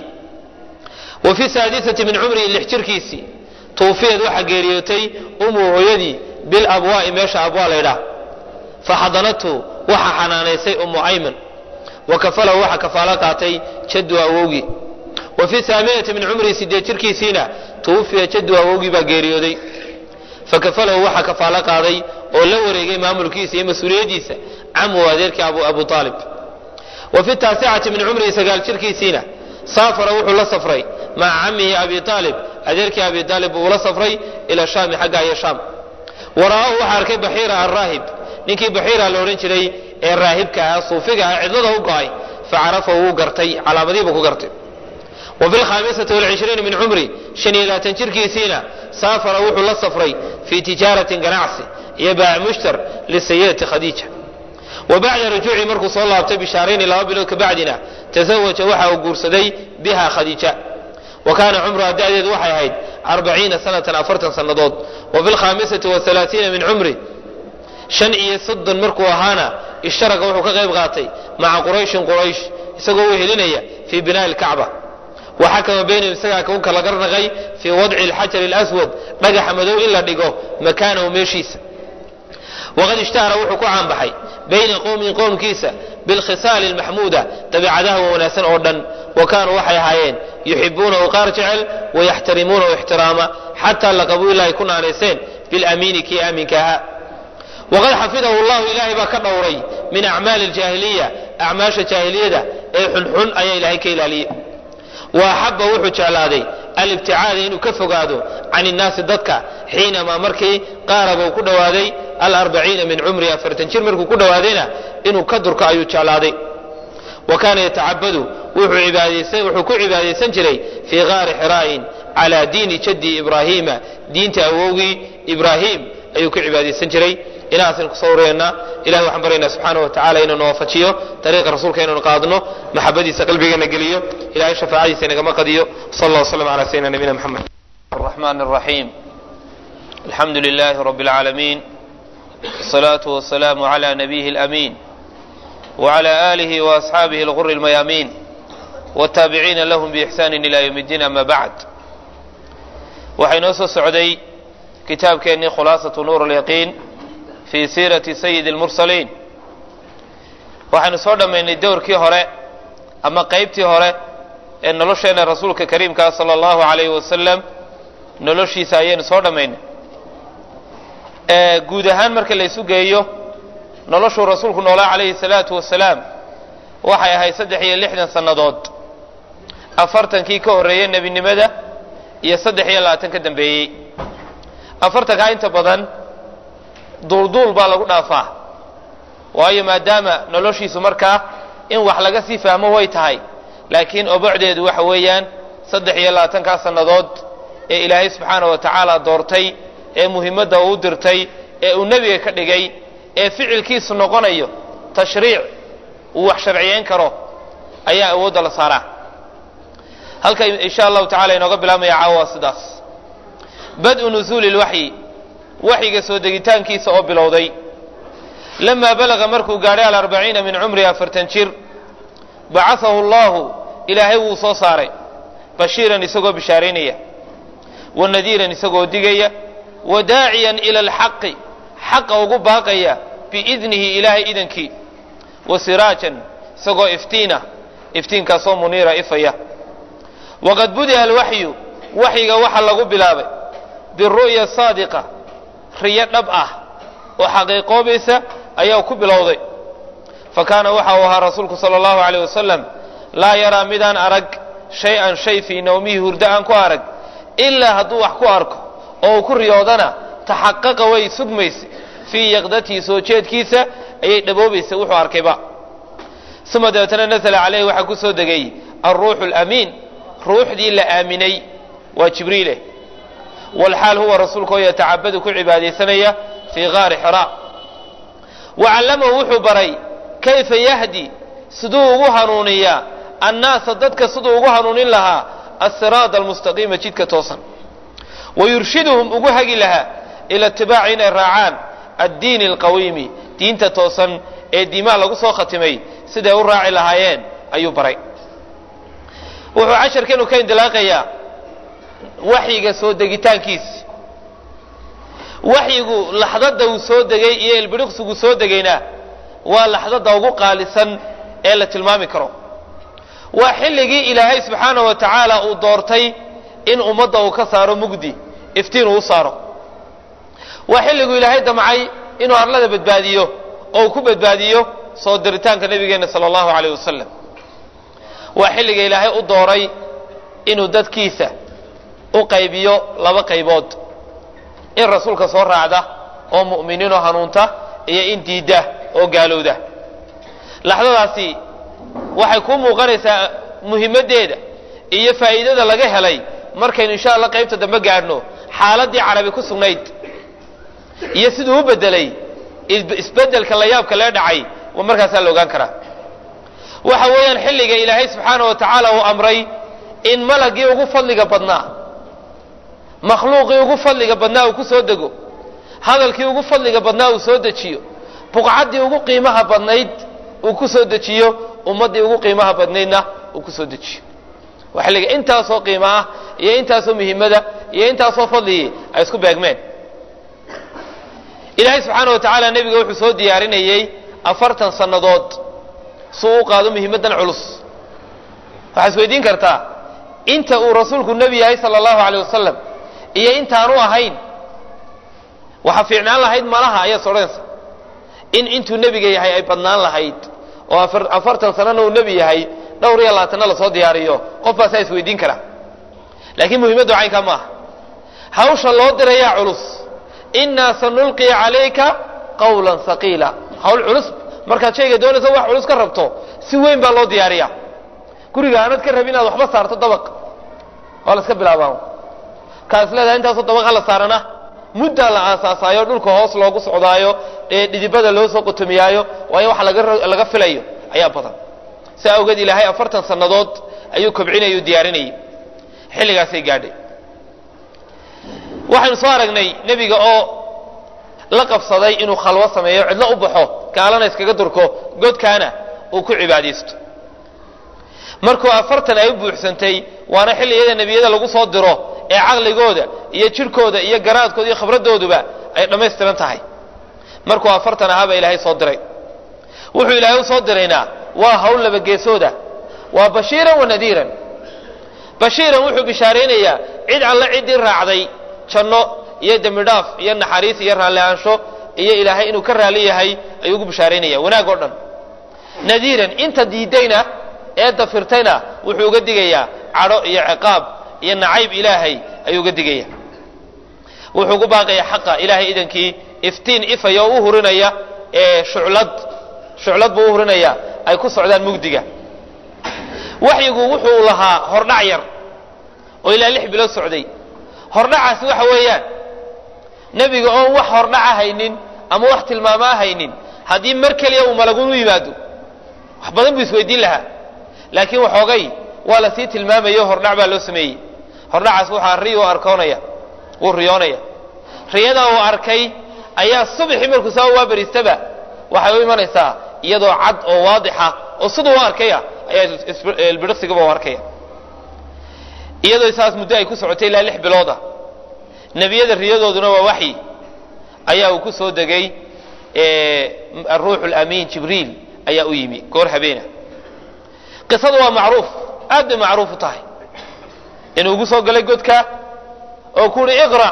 wa fi saadisati min cumrihi lix jirkiisii tuufiyad waxaa geeriyootay ummuhu hooyadii bilabwaa'i meesha abwaa laydhaah faxadanathu waxaa xanaanaysay ummu ayman wa kafalahu waxaa kafaalo qaatay jaddu awowgii wa fi haaminati min cumrihi sideed jirkiisiina tuwufiya jaddu awowgii baa geeriyooday fakafalahu waxaa kafaalo qaaday oo la wareegay maamulkiisa iyo mas-uuliyaddiisa camu adeerkii abu aalib wa fi taasicati min cumrihi sagaal jirkiisiina saafara wuxuu la safray maca camihi abi aalib adeerkii abi aalib buu ula safray ila shaami xagga iyo shaam wara'aahu waxaa arkay baxiira alraahib ninkii baxiira la odhan jiray ee raahibka ah suufiga ah cidlada u go'ay facarafahu wuu gartay calaamadihiibuu ku gartay wa fi lkhaamisati walcishriina min cumri shan iyo labaatan jirkiisiina saafara wuxuu la safray fii tijaaratin ganacsi iyo baac mushtar lisayidati khadiija wa bacda rujuucii markuu soo laabtay bishaarayni laba bilood ka bacdina tasawaja waxa uu guursaday biha khadiija wa kaana cumruha da'deedu waxay ahayd arbaciina sanatan afartan sannadood wa fi lkhaamisati waalaaiina min cumri shan iyo soddon markuu ahaana ishtaraka wuxuu ka qayb qaatay maca qurayshin quraysh isagoo u helinaya fii binaa'i lkacba wa xakama baynahum isagaa ku kala garnaqay fii wadci alxajari alaswad dhagaxa madow in la dhigo makaanahu meeshiisa waqad ishtahara wuxuu ku caanbaxay bayna qowmin qowmkiisa bilkhisaali almaxmuuda dabeicadaha wanaagsan oo dhan wa kaanuu waxay ahaayeen yuxibuunahu qaar jecel wayaxtarimuunahu ixtiraama xataa laqabuu ilaahay ku naanayseen bilamiini kii aaminka ahaa waqad xafidahu llahu ilaahay baa ka dhowray min acmaali aljaahiliya acmaasha jaahiliyada ee xunxun ayaa ilaahay ka ilaaliyey wa axaba wuxuu jeclaaday alibticaada inuu ka fogaado can innaasi dadka xiinamaa markii qaaraba uu ku dhowaaday alarbaciina min cumri afartan jir markuu ku dhowaadayna inuu ka durko ayuu jeclaaday wa kaana yatacabadu wuxuu ku cibaadaysan jiray fii qaari xiraa'in calaa diini jaddi ibraahiima diinta awowgii ibraahim ayuu ku cibaadaysan jiray ilahaasaynu kusoo ureynaa ilahay waxaan baryaynaa subxaana wa tacala inuu nawaafajiyo dariiqa rasuulka inaynu qaadno maxabadiisa qalbigeena geliyo ilahay shafaacadiisa inagama qadiyo sal allah wslam ala sayidina nabiyina mxamed الرحمن الرحيم الحمد لله رب العالمين والصلاة والسلام على نبيه الأمين وعلى آله وأصحابه الغر الميامين والتابعين لهم بإحسان إلى يوم الدين أما بعد وحين سعودي كتاب كأني خلاصة نور اليقين في سيرة سيد المرسلين waxaynu soo dhammaynay dowrkii hore ama qaybtii hore ee nolosheena rasuulka kariimkaa sala allahu calayhi wasalam noloshiisa ayaynu soo dhammaynay guud ahaan marka la isu geeyo noloshuu rasuulku noolaa calayhi salaatu wasalaam waxay ahayd saddex iyo lixdan sannadood afartankii ka horreeyey nebinimada iyo saddex iyo labaatan ka dambeeyey afartankaa inta badan duulduul baa lagu dhaafaa waayo maadaama noloshiisu markaa in wax laga sii fahmo way tahay laakiin obocdeedu waxa weeyaan saddex iyo labaatankaa sannadood ee ilaahay subxaana wa tacaala doortay ee muhimmadda uu dirtay ee uu nebiga ka dhigay ee ficilkiisu noqonayo tashriic uu wax sharciyeyn karo ayaa awoodda la saaraa halka insha allahu tacala inooga bilaabmaya caawa waa sidaas bad-u nusuuli lwaxyi waxyiga soo degitaankiisa oo bilowday lamaa balaga markuu gaadhay alarbaciina min cumrihi afartan jir bacahahu allahu ilaahay wuu soo saaray bashiiran isagoo bishaaraynaya wa nadiiran isagoo digaya wa daaciyan ila alxaqi xaqa ugu baaqaya biidnihi ilaahay idankii wa siraajan isagoo iftiina iftiinkaasoo muniira ifaya waqad budi'a alwaxyu waxyiga waxaa lagu bilaabay biru'ya saadiqa riyo dhab ah oo xaqiiqoobaysa ayaa ku bilowday fa kaana waxa uu ahaa rasuulku sala allahu alayh wasalam laa yaraa midaan arag shay-an shay fii nawmihi hurdo aan ku arag ilaa hadduu wax ku arko oo uu ku riyoodana taxaqaqa way sugmaysa fii yaqdatihi soo jeedkiisa ayay dhaboobaysa wuxuu arkayba uma dabeetana nasla caleyhi waxaa ku soo degay alruuxu alamiin ruuxdii la aaminay waa jibriile walxaal huwa rasuulka oo yatacabadu ku cibaadaysanaya fii gaari xiraa wa callamahu wuxuu baray kayfa yahdi siduu ugu hanuuniyaa annaasa dadka siduu ugu hanuunin lahaa asiraada almustaqiima jidka toosan wa yurshiduhum ugu hagi lahaa ila itibaaci inay raacaan addiini alqawiimi diinta toosan ee diimaa lagu soo khatimay siday u raaci lahaayeen ayuu baray wuxuu casharkeenu ka indilaaqayaa waxyiga soo degitaankiisi waxyigu laxdada uu soo degay iyo ilbidhiqsigu soo degayna waa laxdada ugu qaalisan ee la tilmaami karo waa xilligii ilaahay subxaana wa tacaala uu doortay in ummadda uu ka saaro mugdi iftiin uu u saaro waa xilliguu ilaahay damcay inuu arlada badbaadiyo oo uu ku badbaadiyo soo diritaanka nabigeenna sala allahu calayh wasalam waa xilliga ilaahay u dooray inuu dadkiisa u qaybiyo laba qaybood in rasuulka soo raacda oo mu'miniinoo hanuunta iyo in diidda oo gaalowda laxdadaasi waxay kuu muuqanaysaa muhimmaddeeda iyo faa'iidada laga helay markaynu insha allah qaybta dambe gaadhno xaaladdii carabi ku sugnayd iyo siduu u beddelay isbeddelka la yaabka lee dhacay waa markaasaa la ogaan karaa waxa weeyaan xilliga ilaahay subxaana wa tacaala uu amray in malagii ugu fadliga badnaa makhluuqii ugu fadliga badnaa uu ku soo dego hadalkii ugu fadliga badnaa uu soo dejiyo buqcaddii ugu qiimaha badnayd uu ku soo dejiyo ummaddii ugu qiimaha badnaydna uu ku soo dejiyo waa xilliga intaasoo qiimo ah iyo intaasoo muhimmada iyo intaasoo fadligii ay isku beegmeen ilaahay subxaana wa tacaala nebiga wuxuu soo diyaarinayey afartan sannadood suu u qaado muhimmaddan culus waxaa is weydiin kartaa inta uu rasuulku nebi yahay sala allahu aleyh wasalam iyo intaanu ahayn waxaa fiicnaan lahayd malaha ayaad sodhanaysa in intuu nebiga yahay ay badnaan lahayd oo afartan sanana uu nebi yahay dhowr iyo labaatanna lasoo diyaariyo qof baasaa is weydiin kara laakiin muhimmaddu caynkaa ma aha hawsha loo dirayaa culus innaa sanulqi calayka qawlan haqiila hawl culus markaad shayga doonayso wax culus ka rabto si weyn baa loo diyaariyaa guriga aanad ka rabin inaad waxba saarto dabaq waa la iska bilaabaa kaas leedahay intaasoo dabaqa la saarana muddaa la aasaasaayo dhulka hoos loogu socdaayo ee dhidibada loo soo qotomiyaayo waayo waxa laga filayo ayaa badan si awgeed ilaahay afartan sannadood ayuu kobcinayay u diyaarinayay xilligaasay gaadhay waxaynu soo aragnay nebiga oo la qabsaday inuu khalwo sameeyo cidlo u baxo gaalana iskaga durko godkaana uu ku cibaadaysto markuu afartan ay u buuxsantay waana xilliyada nebiyada lagu soo diro ee caqligooda iyo jirhkooda iyo garaadkooda iyo khibradooduba ay dhammaystiran tahay markuu afartan ahaabaa ilaahay soo diray wuxuu ilaahay u soo diraynaa waa hawl laba geesooda waa bashiiran wa nadiiran bashiiran wuxuu bishaaraynayaa cid alle ciddii raacday janno iyo dembi dhaaf iyo naxariis iyo raalli-aansho iyo ilaahay inuu ka raali yahay ayuu ugu bishaaraynaya wanaag oo dhan nadiiran inta diidayna ee dafirtayna wuxuu uga digayaa cadho iyo ciqaab iyo nacayb ilaahay ayuu uga digaya wuxuu ugu baaqayaa xaqa ilaahay idankii iftiin ifaya oo u hurinaya ee shuclad shuclad buu u hurinaya ay ku socdaan mugdiga waxyigu wuxuu lahaa hordhac yar oo ilaa lix bilood socday hordhacaasi waxa weeyaan nebiga oon wax hordhaca haynin ama wax tilmaamaa haynin haddii mar keliya uu malagunu yimaado wax badan buu isweydiin lahaa laakiin waxoogay waa la sii tilmaamayo hordhac baa loo sameeyey hordhacaas waxaa riy u arkoonaya wuu riyoonaya riyadaa uu arkay ayaa subaxii markuu saa waa bariistaba waxay u imanaysaa iyadoo cad oo waadixa oo siduu u arkaya ayaa ilbidhiqsigaba u arkaya iyadoo saas muddo ay ku socotay ilaa lix bilooda nebiyada riyadooduna waa waxyi ayaa uu ku soo degay aruuxu lamiin jibriil ayaa u yimi goor habeena qisadu waa macruuf aad bay macruuf u tahay inuu ugu soo galay godka oo ku uhi iqra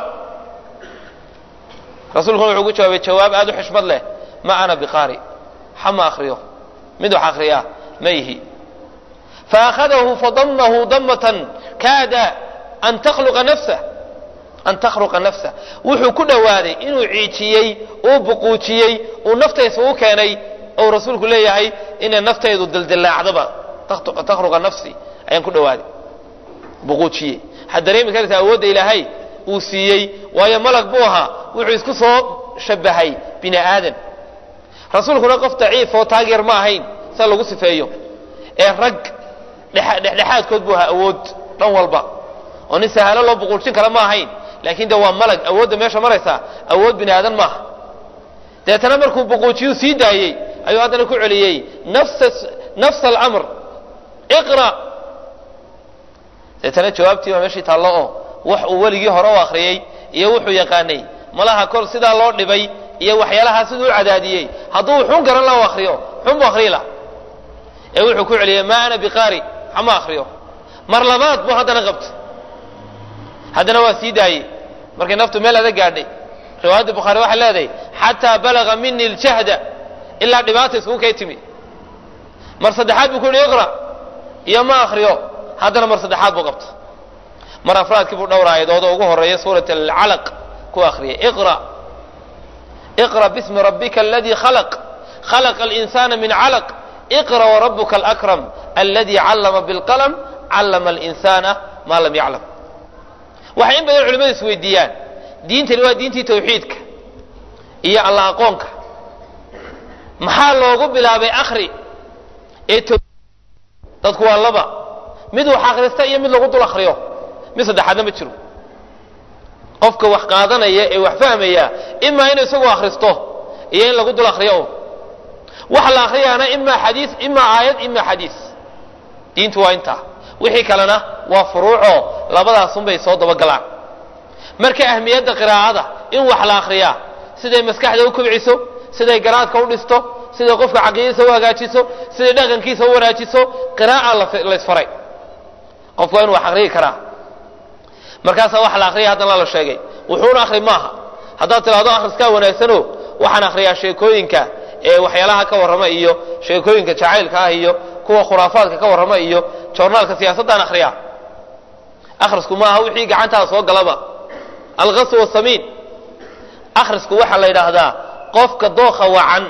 rasuulkuna wuxuu ugu jawaabay jawaab aad u xishmad leh ma ana biqaari xama akriyo mid wax akriyaa ma yihi faakhadahu fadamahu damatan kaada an takhluqa nafsah an takhluqa nafsah wuxuu ku dhowaaday inuu ciijiyey uu buquujiyey uu naftaysa u keenay ou rasuulku leeyahay inay naftaydu dildillaacdaba takhruqa nafsi ayaan ku dhawaaday buquujiye waxaad dareemi karaysaa awoodda ilaahay uu siiyey waayo malag buu ahaa wuxuu isku soo shabahay bini aadan rasuulkuna qof daciif oo taageer ma ahayn sa lagu sifeeyo ee rag dhexdhexaadkood buu ahaa awood dhan walba oo nin sahalo loo buquujin kara ma ahayn laakiin de waa malag awoodda meesha maraysa awood bini aadan maaha deetana markuu buquujiyuu sii daayey ayuu haddana ku celiyey nafsa alamr iqra deetana jawaabtii baa meeshii taallo oo wax uu weligii hore u akhriyey iyo wuxuu yaqaanay malaha kol sidaa loo dhibay iyo waxyaalahaa siduu u cadaadiyey hadduu xun garan la akriyo xun buu akriyi laha ee wuxuu ku celiyey maa ana biqaari hama akriyo mar labaad buu haddana qabtay haddana waa sii daayey markay naftu meel adag gaadhay riwaayadda bukhaari waxay leedahay xataa balaga mini ljahda ilaa dhibaata iskugu kay timi mar saddexaad buu ku yihi iqra iyo ma akriyo haddana mar saddexaad buu qabta mar afraadkii buu dhowr aayadooda ugu horeeya suurat alcalaq ku akriyay iqra iqra bismi rabbika aladii khalaq khalaqa alinsana min calaq iqra warabuka alakram aladi callama bilqalam callama alinsana maa lam yaclam waxay in badan culimadu is weydiiyaan diintani waa diintii tawxiidka iyo alla aqoonka maxaa loogu bilaabay akri ee dadku waa laba mid wax akhrista iyo mid lagu dul akriyo mid saddexaadna ma jiro qofka wax qaadanaya ee wax fahmaya imaa inuu isagu akhristo iyo in lagu dul akriyo waxa la akriyaana imaa xadiis imaa aayad imaa xadiis diintu waa intaa wixii kalena waa furuucoo labadaasunbay soo dabagalaan marka ahmiyadda qiraa'ada in wax la akriyaa siday maskaxda u kobciso siday garaadka u dhisto siday qofka caqiidadiisa u hagaajiso siday dhaqankiisa u wanaajiso qiraa'a laysfaray qofku waa inu wax akriyi karaa markaasaa wax la akriya haddana la sheegay wuxuuna akri maaha haddaad tidhahdo akhriskaa wanaagsano waxaan akriyaa sheekooyinka ee waxyaalaha ka warrama iyo sheekooyinka jacaylka ah iyo kuwa khuraafaadka ka warrama iyo joornaalka siyaasaddaan akhriyaa akhrisku maaha wixii gacantaada soo galaba alqasw wasamiin akhrisku waxaa la yidhaahdaa qofka dookha wacan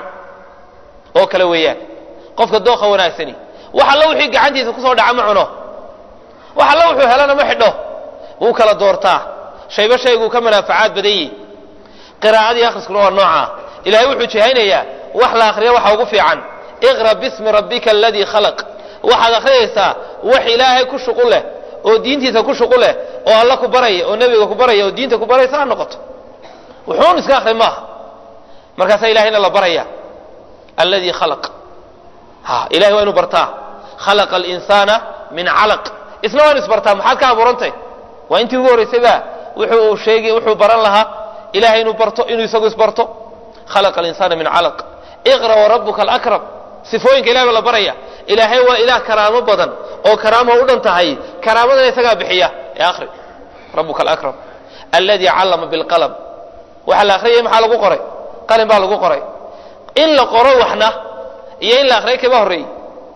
oo kale weeyaan qofka dookha wanaagsani wax alla wixii gacantiisa kusoo dhaca ma cuno wax alla wuxuu helana ma xidho wuu kala doortaa shayba shayguu ka manaafacaad badan yihi qiraa'adii akhriskuna waa noocaa ilahay wuxuu jihaynayaa wax la akhriya waxa ugu fiican iqra bismi rabbika aladii khalaq waxaad akhriyaysaa wax ilaahay ku shuqul leh oo diintiisa ku shuqul leh oo alla ku baraya oo nebiga ku baraya oo diinta ku baraysa ha noqoto wuxuun iska akhri maaha markaasaa ilahayna la baraya alladii khalaq ha ilahay waa inu bartaa khalaqa alinsaana min calaq isna waa inu isbartaa maxaad ka abuurantay waa intii ugu horraysayba wuxuu sheegi wuxuu baran lahaa ilahay inuu barto inuu isagu isbarto khalaqa alinsana min calaq iqra warabuka alakram sifooyinka ilahay baa la baraya ilaahay waa ilaah karaamo badan oo karaamo u dhan tahay karaamadana isagaa bixiya ee akhri rabuka alakram alladii callama bilqalam waxaa la akhriyay maxaa lagu qoray qalin baa lagu qoray in la qoro waxna iyo in la akhriyay kaba horreeyey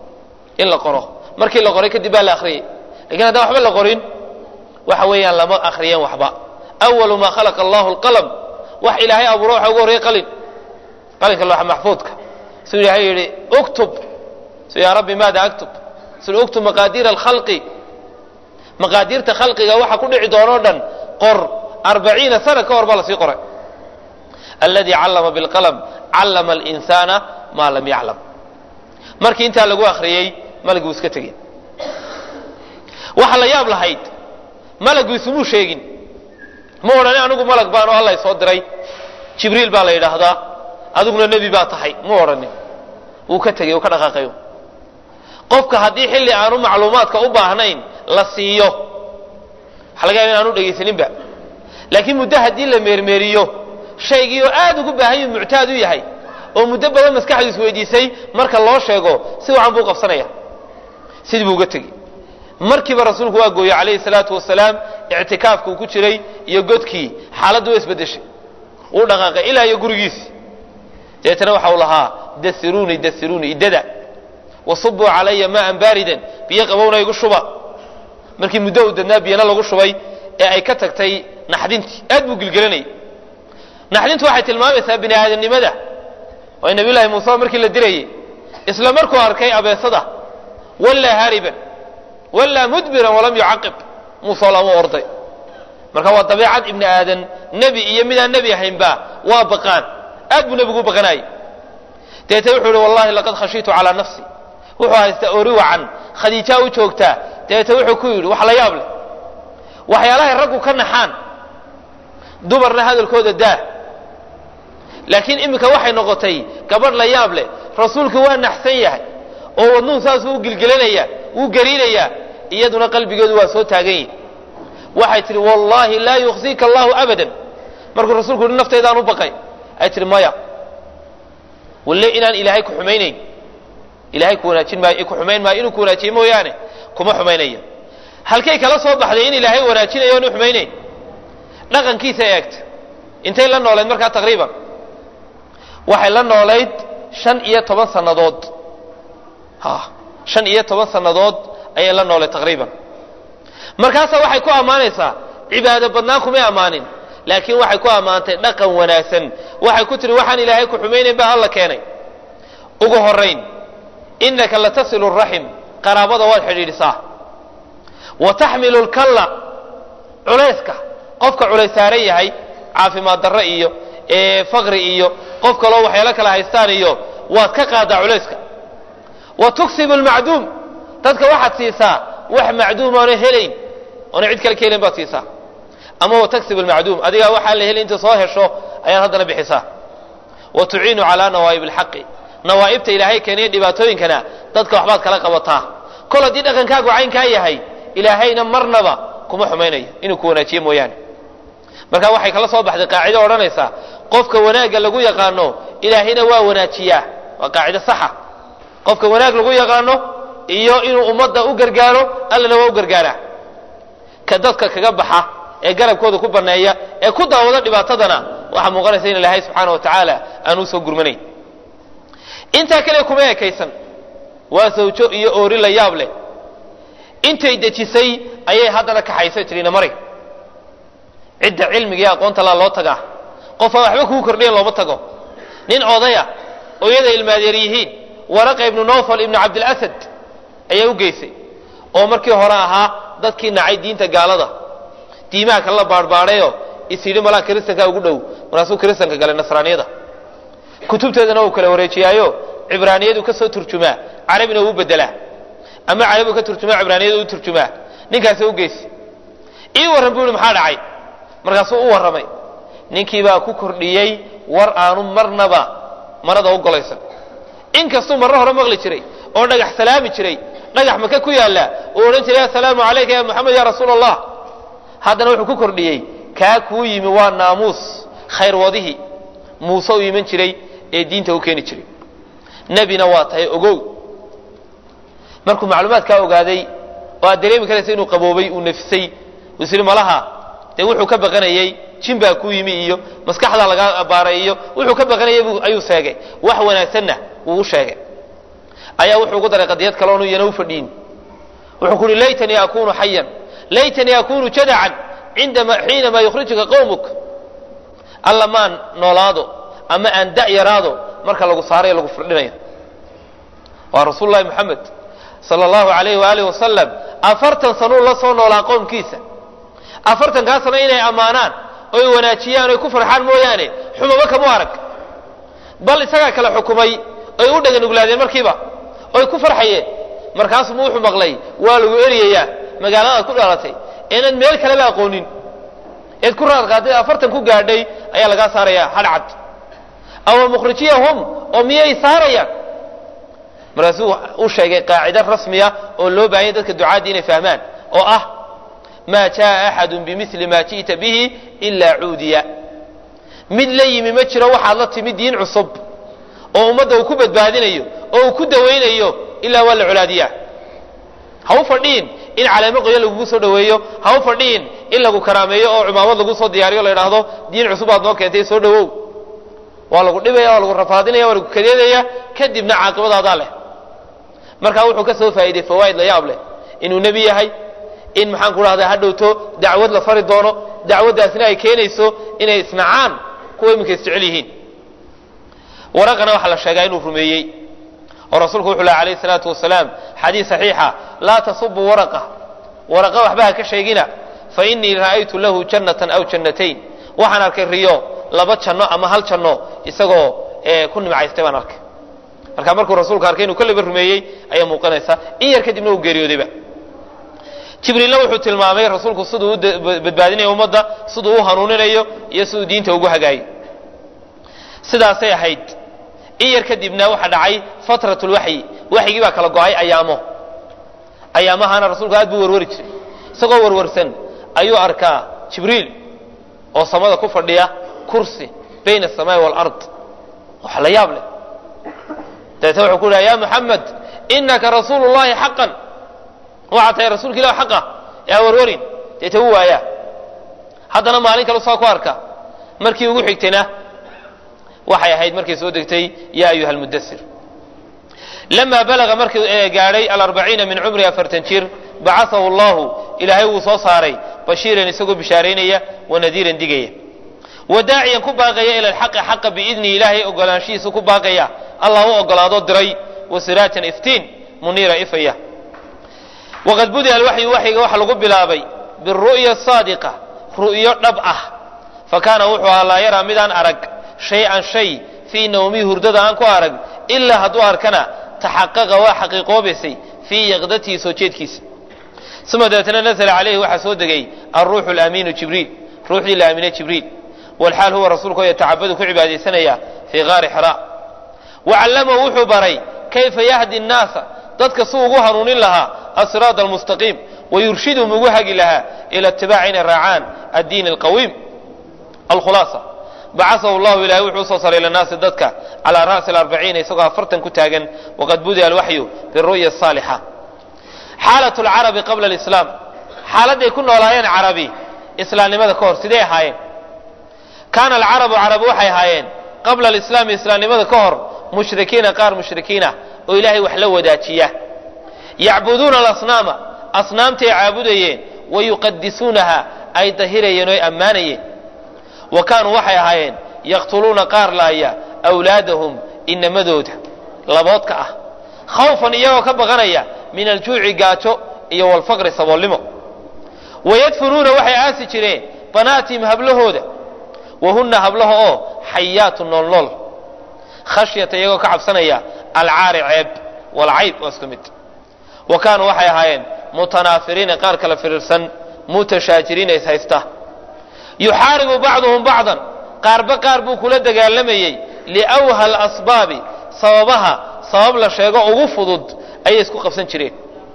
in la qoro markii la qoray kadib baa la akhriyey lakin haddaan waxba la qorin waxa weeyaan lama akhriyeen waxba awalu maa khalaqa allahu alqalam wax ilaahay abuuro waxa ugu horreeyey qalin qalinka looxa maxfuudka siduu ilaahay yidhi uktub su yaa rabbi maada aktub siduu uktub maqaadiira alkhalqi maqaadiirta khalqiga waxa ku dhici doonoo dhan qor arbaciina sana ka hor baa lasii qoray alladii callama bilqalam callama alinsaana maa lam yaclam markii intaa lagu akhriyey malaguu iska tegey waxa la yaab lahayd malagu isumuu sheegin ma odhani anigu malag baan oo alla soo diray jibriil baa la yidhaahdaa adiguna nebi baa tahay mu odhanin wuu ka tegey uu ka dhaqaaqayo qofka haddii xilli aanu macluumaadka u baahnayn la siiyo waxa laga yaba in aanu dhegaysaninba laakiin muddo haddii la meermeeriyo shaygii oo aad ugu baahan yuu muctaad u yahay oo muddo badan maskaxdu isweydiisay marka loo sheego si wacan buu qabsanaya sidii buu uga tegey markiiba rasuulku waa gooyey calayhi salaatu wasalaam ictikaafkuu ku jiray iyo godkii xaaladdu waa isbedeshay wuu dhaqaaqay ilaa iyo gurigiisi deetana waxa uu lahaa dasiruuni dasiruuni idada wasubuu calaya maaan baaridan biyo qabowna igu shuba markii muddo uu dadnaa biyana lagu shubay ee ay ka tagtay naxdintii aad buu gilgelanayay naxdintu waxay tilmaamaysaa bini aadamnimada waa nabiy llaahi muuse markii la dirayey isla markuu arkay abeesada wallaa haariban wallaa mudbiran walam yucaqib muuse lama orday marka waa dabeecad ibni aadan nebi iyo midaan nebi ahaynba waa baqaan aad buu nebigu u baqanaayey deete wuxuu ihi wallahi laqad khashiitu calaa nafsi wuxuu haystaa ori wacan khadiijaa u joogtaa dabeete wuxuu ku yidhi wax la yaab leh waxyaalahay raggu ka naxaan dumarna hadalkooda daa laakiin iminka waxay noqotay gabadh la yaab leh rasuulku waa naxsan yahay oo wadnuhu saasuu u gilgelinaya wuu gariinayaa iyaduna qalbigeedu waa soo taagan yihi waxay tihi wallaahi laa yukhzika allahu abadan markuu rasuulku yihi naftaydaan u baqay ay tihi maya walle inaan ilaahay ku xumaynayn ilahay ku wanaajin maayo ku xumayn maayo inuu ku wanaajiye mooyaane kuma xumaynayo halkay kala soo baxday in ilaahay wanaajinayo oonu xumaynayn dhaqankiisa eegta intay la noolayd markaa taqriiban waxay la noolayd shan iyo toban sannadood ha shan iyo toban sannadood ayay la noolayd taqriiban markaasaa waxay ku ammaanaysaa cibaado badnaan kumay ammaanin laakiin waxay ku ammaantay dhaqan wanaagsan waxay ku tihi waxaan ilaahay ku xumaynayn baa alla keenay ugu horayn inaka latasilu raxim qaraabada waad xidhiidhisaa wa taxmilu lkalla culayska qofka culays saaran yahay caafimaad darro iyo faqri iyo qof kaloo waxyaalo kala haystaan iyo waad ka qaadaa culayska wa tuksibu lmacduum dadka waxaad siisaa wax macduum oona helayn oona cid kale ka helayn baad siisaa ama wa taksib lmacduum adigaa waxaan la helin inta soo hesho ayaad haddana bixisaa wa tuciinu calaa nawaa'ib alxaqi nawaa'ibta ilaahay keeniya dhibaatooyinkana dadka waxbaad kala qabataa kol haddii dhaqankaagu caynkaa yahay ilaahayna marnaba kuma xumaynayo inuu ku wanaajiye mooyaane marka waxay kala soo baxday qaacido odhanaysaa qofka wanaagga lagu yaqaano ilaahayna waa wanaajiyaa waa qaacido saxa qofka wanaag lagu yaqaano iyo inuu ummadda u gargaaro allana waa u gargaaraa ka dadka kaga baxa ee garabkooda ku banneeya ee ku daawado dhibaatadana waxaa muuqanaysa in ilaahay subxaana wa tacaala aan usoo gurmanayn intaa kale kuma ekaysan waa sawjo iyo oori la yaab leh intay dejisay ayay haddana kaxaysay tirina mari cidda cilmiga iyo aqoonta laa loo tagaa qofaan waxba kuu kordhiyan looma tago nin odaya oo iyada ilmaadeer yihiin waraqa ibnu nofal ibnu cabdilasad ayaa u geysay oo markii hore ahaa dadkii nacay diinta gaalada diimaha kale la baadhbaadhayo is yidhi malaa kiristankaa ugu dhow markaasuu kiristanka galay nasraaniyada kutubteedana uu kala wareejiyaayo cibraaniyadu ka soo turjumaa carabina uu bedelaa ama carabigu ka turjumaa cibraaniyadu u turjumaa ninkaasi u geysay ii warran buu yihi maxaa dhacay markaasuu u warramay ninkiibaa ku kordhiyey war aanu marnaba marada u golaysan inkastuu marro hore maqli jiray oo dhagax salaami jiray dhagax maka ku yaalla uu odhan jiray assalaamu calayka ya moxamed ya rasuula allah haddana wuxuu ku kordhiyey kaa kuu yimi waa naamuus khayr wadihii muuse u iman jiray ee diinta u keeni jiray nebina waa tahay ogow markuu macluumaadkaa ogaaday oo aad dareemi karaysa inuu qaboobay uu nafisay uu is yidhi malaha dee wuxuu ka baqanayey jin baa ku yimi iyo maskaxdaa lagaa baaray iyo wuxuu ka baqanayay ayuu sheegay wax wanaagsanna wuu u sheegay ayaa wuxuu ugu daray qadiyad kale oonu iyana u fadhiin wuxuu ku uhi laytanii akunu xayan laytanii akunu jadacan indama xiinamaa yukhrijuka qowmuk alla maan noolaado ama aan da' yaraado marka lagu saarayo lagu firdhinayo waa rasuul lahi moxamed sala allahu alayhi waaalih wasalam afartan sanuu la soo noolaa qowmkiisa afartankaa sano inay ammaanaan oy wanaajiyaan oy ku farxaan mooyaane xumaba kamu arag bal isagaa kale xukumay oy u dhaganuglaadeen markiiba oy ku farxayeen markaasuma wuxuu maqlay waa lagu eryayaa magaaladaad ku dhalatay inaad meel kaleba aqoonin eed ku raadqaaday afartan ku gaadhay ayaa lagaa saarayaa hadhcad awa mukhrijiyahum oo miyay saarayaan markaasuu u sheegay qaacida rasmiya oo loo baahanya dadka ducaadii inay fahmaan oo ah maa jaa axadu bimili ma ji'ta bihi ilaa cuudiya mid la yimi ma jiro waxaad la timi diin cusub oo ummadda uu ku badbaadinayo oo uu ku dawaynayo ilaa waa la colaadiyaa ha u fadhiin in caleemo qoyo lagugu soo dhaweeyo ha u fadhiin in lagu karaameeyo oo cumaamad lagu soo diyaariyo la idhaahdo diin cusub aad noo keentay soo dhawow waa lagu dhibaya waa lagu rafaadinaya waa lagu kadeedaya kadibna caaqibadaadaa leh markaa wuxuu ka soo faa'iidey fawaa'id la yaab leh inuu nebi yahay in maxaan ku dhahdaa ha dhowto dacwad la fari doono dacwaddaasina ay keenayso inay isnacaan kuwa iminka isjecel yihiin waraqana waxaa la sheegaa inuu rumeeyey oo rasuulku wuxuu laha alayhi salaatu wasalaam xadiis saxiixa laa tasubuu waraqa waraqa waxba ha ka sheegina fa innii ra'aytu lahu jannatan aw jannatayn waxaan arkay riyo laba janno ama hal janno isagoo ku nimcaystay baan arkay marka markuu rasuulku arkay inuu kolleyba rumeeyey ayaa muuqanaysa in yar kadibna uu geeriyoodayba jibriilna wuxuu tilmaamay rasuulku siduu u badbaadinayo ummadda siduu u hanuuninayo iyo siduu diinta ugu hagaayo sidaasay ahayd in yar kadibna waxaa dhacay fatrat lwaxyi waxyigii baa kala go-ay ayaamo ayaamahana rasuulku aad buu warwari jiray isagoo warwarsan ayuu arkaa jibriil oo samada ku fadhiya kursi bayna asamaai waalard wax la yaab leh dabeetna wuxuu ku dhaha ya muxamed inaka rasuulu llahi xaqan waxaa tahay rasuulka ilah xaqa yaa warwarin deeta u waayaa haddana maalin kale saa ku arka markii ugu xigtayna waxay ahayd markay soo degtay ya ayuha almudasir lamaa balaga markii gaadhay alarbaciina min cumri afartan jir bacaahu allahu ilaahay wuu soo saaray bashiiran isagoo bishaaraynaya wanadiiran digaya wadaaciyan ku baaqaya ila alxaqi xaqa biidni ilaahay ogolaanshihiisa ku baaqaya allah u ogolaado diray wasiraatan iftiin muniira ifaya waqad budia alwaxyu waxyiga waxa lagu bilaabay biru'ya saadiqa ru'yo dhab ah fa kaana wuxuu ahaa laa yaraa midaan arag shay-an shay fii nawmihi hurdada aan ku arag ilaa hadduu arkana taxaqaqa waa xaqiiqoobaysay fii yaqdatihi soo jeedkiisa uma dabeetna nazla calayhi waxaa soo degay alruuxu lamiinu jibriil ruuxdii la aaminay jibriil walxaal huwa rasuulku yatacabadu ku cibaadaysanaya fii gaari xira wacallamahu wuxuu baray kayfa yahdi nnaasa dadka si ugu hanuunin lahaa asiraad almustaqiim wayurshidhum ugu hagi lahaa ila itibaaci inay raacaan addiin alqawiim alkhulaasa bacasahu llahu ilahay wuxuu usoo saray linaasi dadka calaa ra'si alarbaciina isagoo afartan ku taagan waqad budia alwaxyu biru'ya asaalixa xaalat lcarabi qabla alislaam xaaladday ku noolaayeen carabi islaamnimada ka hor sidee ahaayeen kaana alcarabu carabi waxay ahaayeen qabla alislaami islaamnimada ka hor mushrikiina qaar mushrikiinah oo ilaahay wax la wadaajiya yacbuduuna alasnaama asnaamtay caabudayeen wa yuqadisuunaha ay dahirayeen oy ammaanayeen wa kaanuu waxay ahaayeen yaqtuluuna qaar laaya awlaadahum inamadooda laboodka ah khawfan iyagoo ka baqanaya min aljuuci gaajo iyo walfaqri saboolnimo wayadfunuuna waxay aasi jireen banaatihim hablahooda wahunna hablaha oo xayaatu noolnool khashyata iyagoo ka cabsanaya alcaari ceeb walcayb waa isku mid wa kaanuu waxay ahaayeen mutanaafiriina qaar kala firiirsan mutashaajiriina is haysta yuxaaribu bacduhum bacdan qaarba qaar buu kula dagaalamayey liwha alasbaabi sababaha sabab la sheego ugu fudud ayay isku qabsan jireen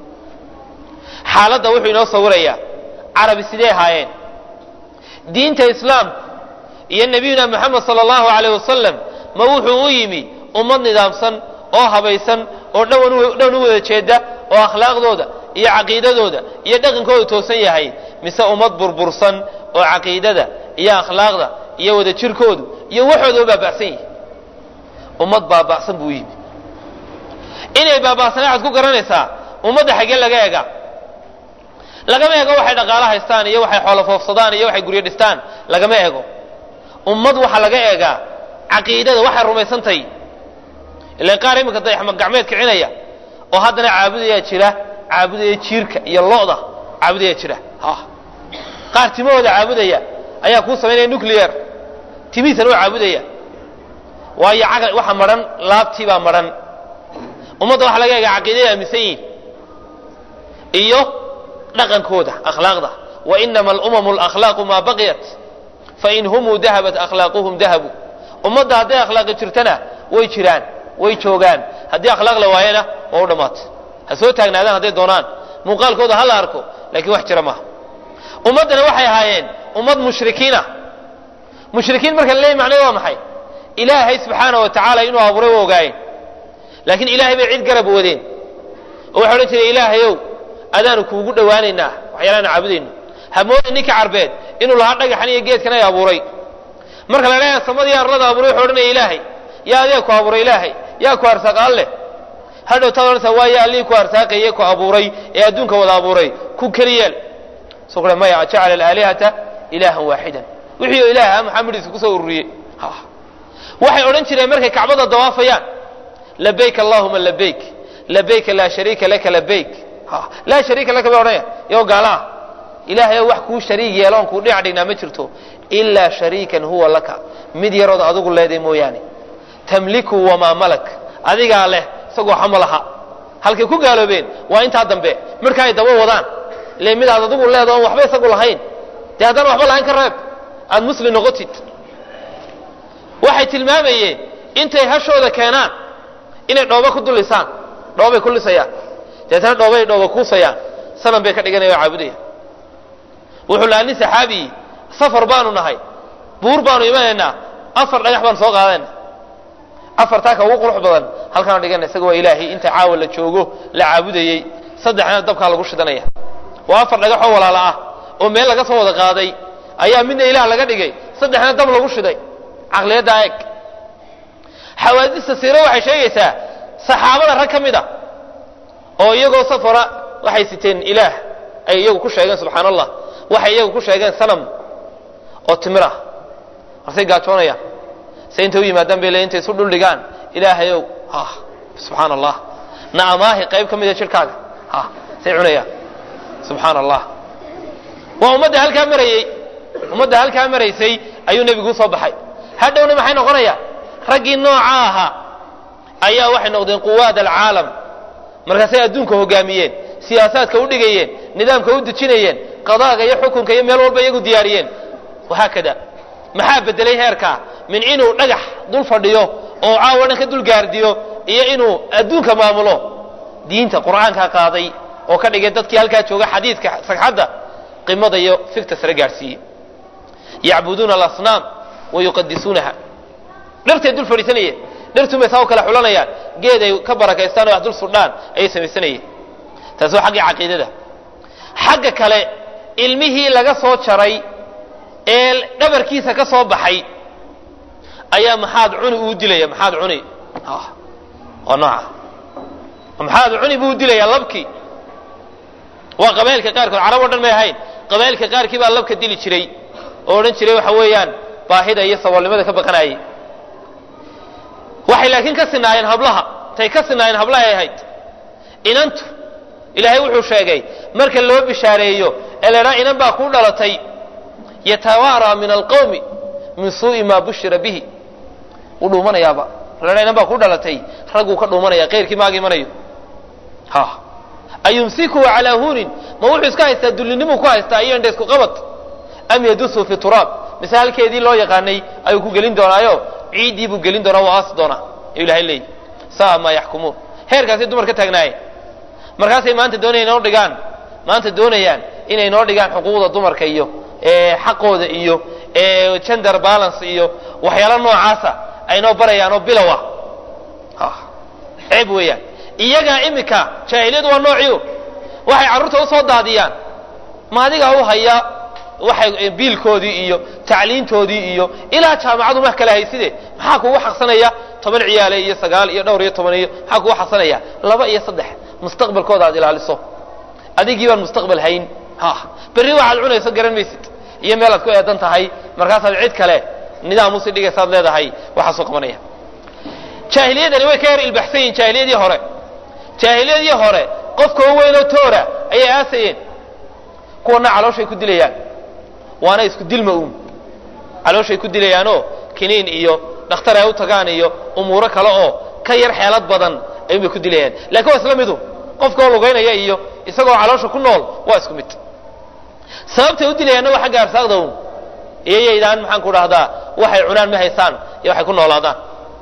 xaaladda wuxuu inoo sawirayaa carabi sidee ahaayeen diinta islaamku iyo nebiyuna moxamed sala allahu alayh wasalam ma wuxuu u yimi ummad nidaamsan oo habaysan oo dhown u wada jeeda oo akhlaaqdooda iyo caqiidadooda iyo dhaqankooda toosan yahay mise ummad burbursan oo caqiidada iyo akhlaaqda iyo wada jirkoodu iyo waxooda baaba'san yihi ummad baaba'san buu yimi inay baaba'sana waxaad ku garanaysaa ummadda xaggee laga ega lagama ego waxay dhaqaalo haystaan iyo waxay xoolo foofsadaan iyo waxay guryo dhistaan lagama ego ummad waxaa laga eegaa caqiidada waxay rumaysantahay ilan qaar iminka dayaxma gacmeed kicinaya oo haddana caabudayaa jira caabudaya jiirka iyo lo'da caabudaya jira qaar timahooda caabudaya ayaa kuu samaynaya nuclear timihiisana waa caabudaya waayo caqli waxa madhan laabtii baa madhan ummadda waxaa laga egaa caqiidaday aaminsan yihin iyo dhaqankooda akhlaaqda wainama alumamu alakhlaaqu maa baqiyat fain humuu dahabat akhlaaquhum dahabu ummadda hadday akhlaaqi jirtana way jiraan way joogaan haddii akhlaaq la waayana waa u dhammaatay ha soo taagnaadaan hadday doonaan muuqaalkooda ha la arko laakiin wax jira maaha ummaddana waxay ahaayeen ummad mushrikiina mushrikiin marka laleeyahy macnaheed waa maxay ilaahay subxaana wa tacaala inuu abuuray wa ogaayeen laakiin ilaahay bay cid garab wadeen oo waxay odhan jireen ilaahayow adaanu kuugu dhowaanaynaa waxyaalaanu caabudayno hamooda ninka carbeed inuu lahaa dhagaxan iyo geedkan ay abuuray marka la leeyahay samadii arlada abuuray wuxuu odhanaya ilaahay yaa adee ku abuuray ilaahay yaa ku arsaaq alle hadhow taad odhanaysaa waa yaa allihii ku arsaaqaye ku abuuray ee adduunka wada abuuray ku keliyeel soo kule maya jacala alaalihata ilaahan waaxidan wixii oo ilaah ah maxaa midhiisa kusoo ururiyey waxay odhan jireen markay kacbada dawaafayaan labayk allahuma labayk labayka laa shariika laka labayk laa shariika laka bay odhanaya iyagoo gaala ah ilaahay wax kuu shariig yeeloon kuu dhinac dhignaa ma jirto ilaa shariikan huwa laka mid yarood adigu leeday mooyaane tamliku wamaa malak adigaa leh isagoo waxama laha halkay ku gaaloobeen waa intaa dambe marka ay daba wadaan ile mid aad adigu leeda oon waxba isagu lahayn dee haddana waxba lahayn ka reeb aad muslim noqotid waxay tilmaamayeen intay hashooda keenaan inay dhoobo ku dulisaan dhoobay ku lisayaan deetana dhoobay dhooba kuusayaan sanan bay ka dhiganaya oo caabudaya wuxuu lahaa nin saxaabii safar baanu nahay buur baanu imanaynaa afar dhagax baan soo qaadayna afartaa ka ugu qurux badan halkaanu dhigana isaga waa ilaahay inta caawa la joogo la caabudayey saddexna dabkaa lagu shidanaya waa afar dhagax oo walaala ah oo meel laga soo wada qaaday ayaa midna ilaah laga dhigay saddexna dab lagu shiday caqliyaddaa eeg xawaadista siiro waxay sheegaysaa saxaabada rag ka mid a oo iyagoo safara waxay siteen ilaah ay iyagu ku sheegeen subxaan allah waxay iyagu ku sheegeen sanam oo timir ah marsay gaajoonayaan se intay u yimaadaan bay le intay isu dhuldhigaan ilaahayow ha subxaan allah na amaahi qayb ka mida jirhkaaga ha say cunayaan subxaan allah waa ummadda halkaa marayey ummadda halkaa maraysay ayuu nebigu usoo baxay hadhowna maxay noqonayaan raggii nooca ahaa ayaa waxay noqdeen quwaad alcaalam markaasay adduunka hogaamiyeen siyaasaadka u dhigayeen nidaamka u dejinayeen qadaaga iyo xukunka iyo meel walba iyagu diyaariyeen wahaakada maxaa bedelay heerkaa min inuu dhagax dul fadhiyo oo caawa dhan ka dul gaardiyo iyo inuu adduunka maamulo diinta qur'aankaa qaaday oo ka dhigay dadkii halkaa jooga xadiidka sagxadda qimada iyo fikta sare gaarsiiyey yacbuduuna alasnaam wa yuqadisuunaha dhartay dul fadhiisanayeen dhartuunbay saa u kala xulanayaan geed ay ka barakaystaan oo wax dul sudhaan ayay samaysanayeen taasi waa xaggii caqiidada xagga kale ilmihii laga soo jaray ee dhabarkiisa ka soo baxay ayaa maxaad cuni uu dilaya maxaad cuni waa nooca maxaad cuni buu dilayaa labkii waa qabailka qaarkood carab o dhan may ahayn qabailka qaarkii baa labka dili jiray oo odhan jiray waxa weeyaan baahida iyo saboolnimada ka baqanayay waxay laakiin ka sinaayeen hablaha tay ka sinaayeen hablahay ahayd inantu ilaahay wuxuu sheegay marka loo bishaareeyo ee laydhaa inan baa kuu dhalatay yatawaaraa min alqawmi min suu'i maa bushira bihi wuu dhuumanayaaba laydhaa inan baa kuu dhalatay ragguu ka dhuumanaya qayrkii maaga imanayo ha ayumsikuhu calaa huunin ma wuxuu iska haystaa dullinimuu ku haystaa iyo indha isku qabad am yadusuu fi turaab mise halkeedii loo yaqaanay ayuu ku gelin doonaayo ciiddii buu gelin doonaa waa aasi doonaa ayuu ilahay leeyahy saa maa yaxkumuun heerkaasay dumar ka taagnaayeen markaasay maanta doonayaan inoo dhigaan maanta doonayaan inay noo dhigaan xuquuqda dumarka iyo xaqooda iyo gender balance iyo waxyaalo noocaasa ay noo barayaan oo bilow ah ceeb weeyaan iyagaa imika jaahiliyadu waa noociu waxay carruurta usoo daadiyaan ma adigaa u haya waxay biilkoodii iyo tacliintoodii iyo ilaa jaamacadu ma kala hayside maxaa kugu xaqsanaya toban ciyaale iyo sagaal iyo dhowr iyo toban iyo maxaa kugu xaqsanaya laba iyo saddex mustaqbalkooda aad ilaaliso adigii baan mustaqbal hayn ha berri waxaad cunayso garan maysid iyo meelaad ku eedan tahay markaasaad cid kale nidaam usii dhigaysaad leedahay waxaasoo qabanaya jaahiliyadani way ka yar ilbaxsan yihin jaahiliyadii hore jaahiliyadii hore qofka u weynoo toora ayay aasayeen kuwana calooshay ku dilayaan waana isku dilma uun calooshay ku dilayaanoo kiniin iyo dhakhtar ay u tagaan iyo umuuro kale oo ka yar xeelad badan ayuunbay ku dilayaan lakin waa isla midu qofkaoo lugaynaya iyo isagoo caloosha ku nool waa isku mid sababtay u dilayaanna waa xagga arsaaqda uun iyo yaydaan maxaan ku dhahdaa waxay cunaan ma haystaan iyo waxay ku noolaadaan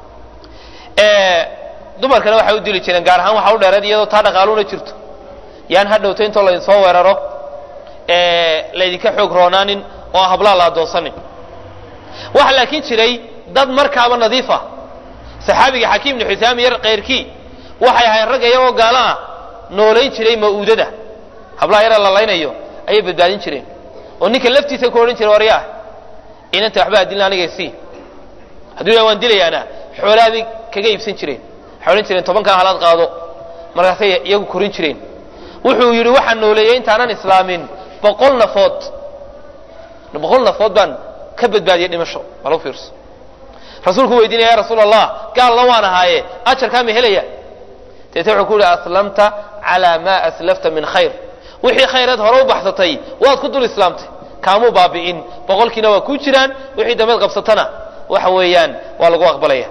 dumarkana waxay u dili jireen gaar ahaan waxa u dheereed iyadoo taa dhaqaaluna jirto yaan ha dhowto intoo laydin soo weeraro laydinka xoog roonaanin oo hablaa la adoonsanin waxa laakiin jiray dad markaaba nadiif ah saxaabiga xakiim bni xusaam yar kayrkii waxay ahayn ragga iyagoo gaalo ah noolayn jiray ma'uudada hablaha yara la laynayo ayay badbaadin jireen oo ninka laftiisa ku odhan jiray waryaah inanta waxba adilna aniga sii hadduu yah waan dilayaana xoolaabay kaga iibsan jireen waxay odhan jireen tobankan halaad qaado markaasay iyagu korin jireen wuxuu yidhi waxaan nooleeyey intaanan islaamin boqol nafood boqol nafood baan ka badbaadiyey dhimasho bal u fiirso rasuulku weydiinaya ya rasuul allah gaalna waan ahaaye ajarkaa ma helaya deete wuxuu ku yihi aslamta calaa maa aslafta min khayr wixii khayreed hore u baxsatay waad ku dul islaamtay kaamuu baabi'in boqolkiina waa kuu jiraan wixii dambeed qabsatana waxa weeyaan waa lagu aqbalaya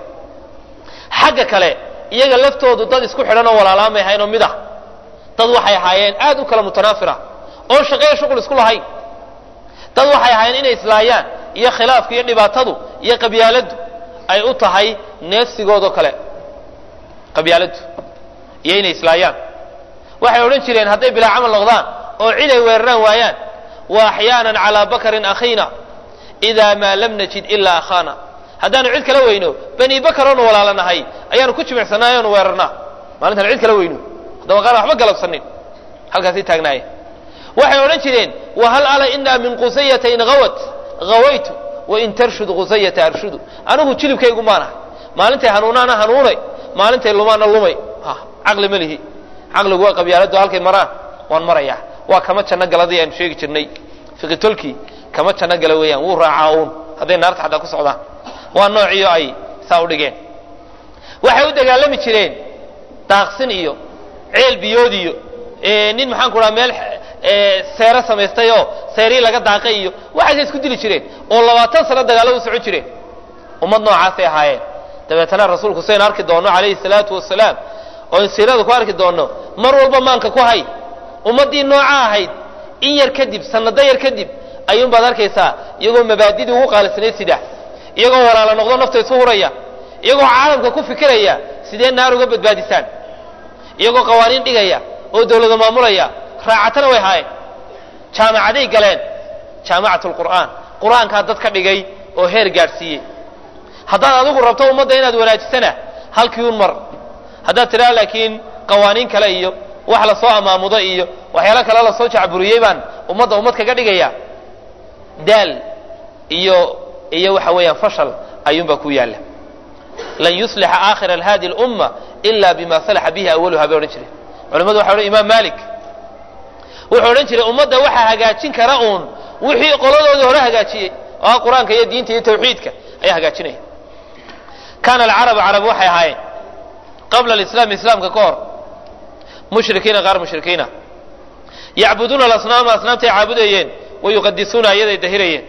xagga kale iyaga laftoodu dad isku xidhan oo walaalaamay ahayn oo mid ah dad waxay ahaayeen aad u kala mutanaafira oon shaqeeya shuqul isku lahayn dad waxay ahaayeen inay islaayaan iyo khilaafku iyo dhibaatadu iyo qabyaaladdu ay u tahay neefsigoodoo kale qabyaaladdu iyo inay islaayaan waxay odhan jireen hadday bilaa camal noqdaan oo cid ay weeraraan waayaan wa axyaanan calaa bakarin akhiina idaa maa lam najid ilaa akhaana haddaanu cid kala weyno bani bakar oonu walaalanahay ayaanu ku jimicsanaa oonu weerarnaa maalintaan cid kala weyno haddaba qaar waxba galabsanin halkaasay taagnaayeen waxay odhan jireen wahal ala inaa min qusayata in awat awaytu wain tarshud qusayata arshudu anigu jilibkaygu maanahay maalintay hanuunaana hanuunay maalintay lumaana lumay caqli ma lihi caqligu waa qabyaaladu halkay maraan waan marayaa waa kama janno galadii aanu sheegi jirnay fiqitolkii kama janno gala weeyaan wuu raacaa uun hadday naarta xataa ku socdaan waa noociyo ay saa u dhigeen waxay u dagaalami jireen daaqsin iyo ceel biyood iyo nin maxaan ku dhaha meel seero samaystay oo seerii laga daaqay iyo waxaasay isku dili jireen oo labaatan sano dagaalo u socon jireen ummad noocaasay ahaayeen dabeetana rasuulku saynu arki doonno calayhi salaatu wasalaam oo siirada ku arki doonno mar walba maanka ku hay ummaddii nooca ahayd in yar kadib sanado yar kadib ayuunbaad arkaysaa iyagoo mabaadidii ugu qaalisanayd sida iyagoo walaala noqdo nafta isu huraya iyagoo caalamka ku fikiraya sidee naar uga badbaadisaan iyagoo qawaaniin dhigaya oo dawlada maamulaya raacatana way haayeen jaamacaday galeen jaamacat lqur'aan qur-aankaa dad ka dhigay oo heer gaadhsiiyey haddaad adigu rabto ummadda inaad wanaajisana halkii un mar haddaad tidhaha laakiin qawaaniin kale iyo wax lasoo amaamudo iyo waxyaalo kale lasoo jacburiyey baan ummadda ummad kaga dhigaya daal iyo iyo waxa weeyaan fashal ayuunbaa ku yaalla lan yuslixa aakhira hadi lumma ila bima salaxa bihi awaluha bay odhan jireen culamadu waxay odhan imaam malik wuxuu odhan jiray ummadda waxaa hagaajin kara uun wixii qoladoodii hore hagaajiyey oo ah qur-aanka iyo diinta iyo tawxiidka ayaa hagaajinaya kaana alcarabu carab waxay ahaayeen qabla alislaam islaamka ka hor mushrikiina qaar mushrikiina yacbuduuna alasnaama asnaamtay caabudayeen wayuqadisuuna ayaday dahirayeen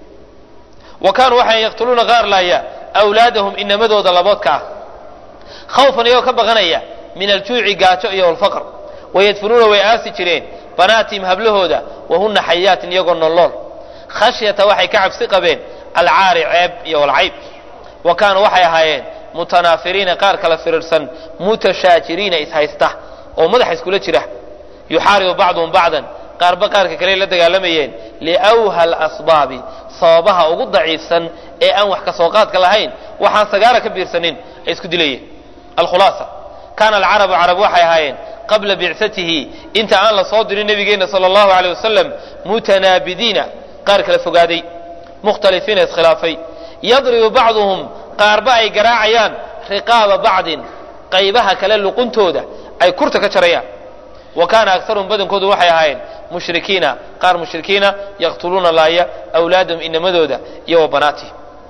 wa kaanuu waxay yaqtuluuna qaar laaya awlaadahum inamadooda laboodka ah khawfan iyagoo ka baqanaya min aljuuci gaajo iyo walfaqr wayadfunuuna way aasi jireen banaatihim hablahooda wahuna xayaatin iyagoo nolool khashyata waxay ka cabsi qabeen alcaari ceeb iyo walcayb wa kaanuu waxay ahaayeen mutanaafiriina qaar kala firirsan mutashaajiriina ishaysta oo madaxa iskula jira yuxaaribu bacduhum bacdan qaarba qaarka kale la dagaalamayeen liwha alasbaabi sababaha ugu daciifsan ee aan wax kasoo qaadka lahayn waxaan sagaara ka biirsanin ay isku dilayeen alkhulaasa kaana alcarabu carab waxay ahaayeen qabla bicsatihi inta aan la soo dirin nabigeena sala allahu aleyh wasalam mutanaabidiina qaar kala fogaaday mukhtalifiina iskhilaafay yadribu bacduhum qaarba ay garaacayaan riqaaba bacdin qaybaha kale luquntooda ay kurta ka jarayaan wa kaana akaruhum badankoodu waxay ahaayeen mushrikiina qaar mushrikiina yaqtuluuna laaya awlaadahum inamadooda iyo wa banaatihim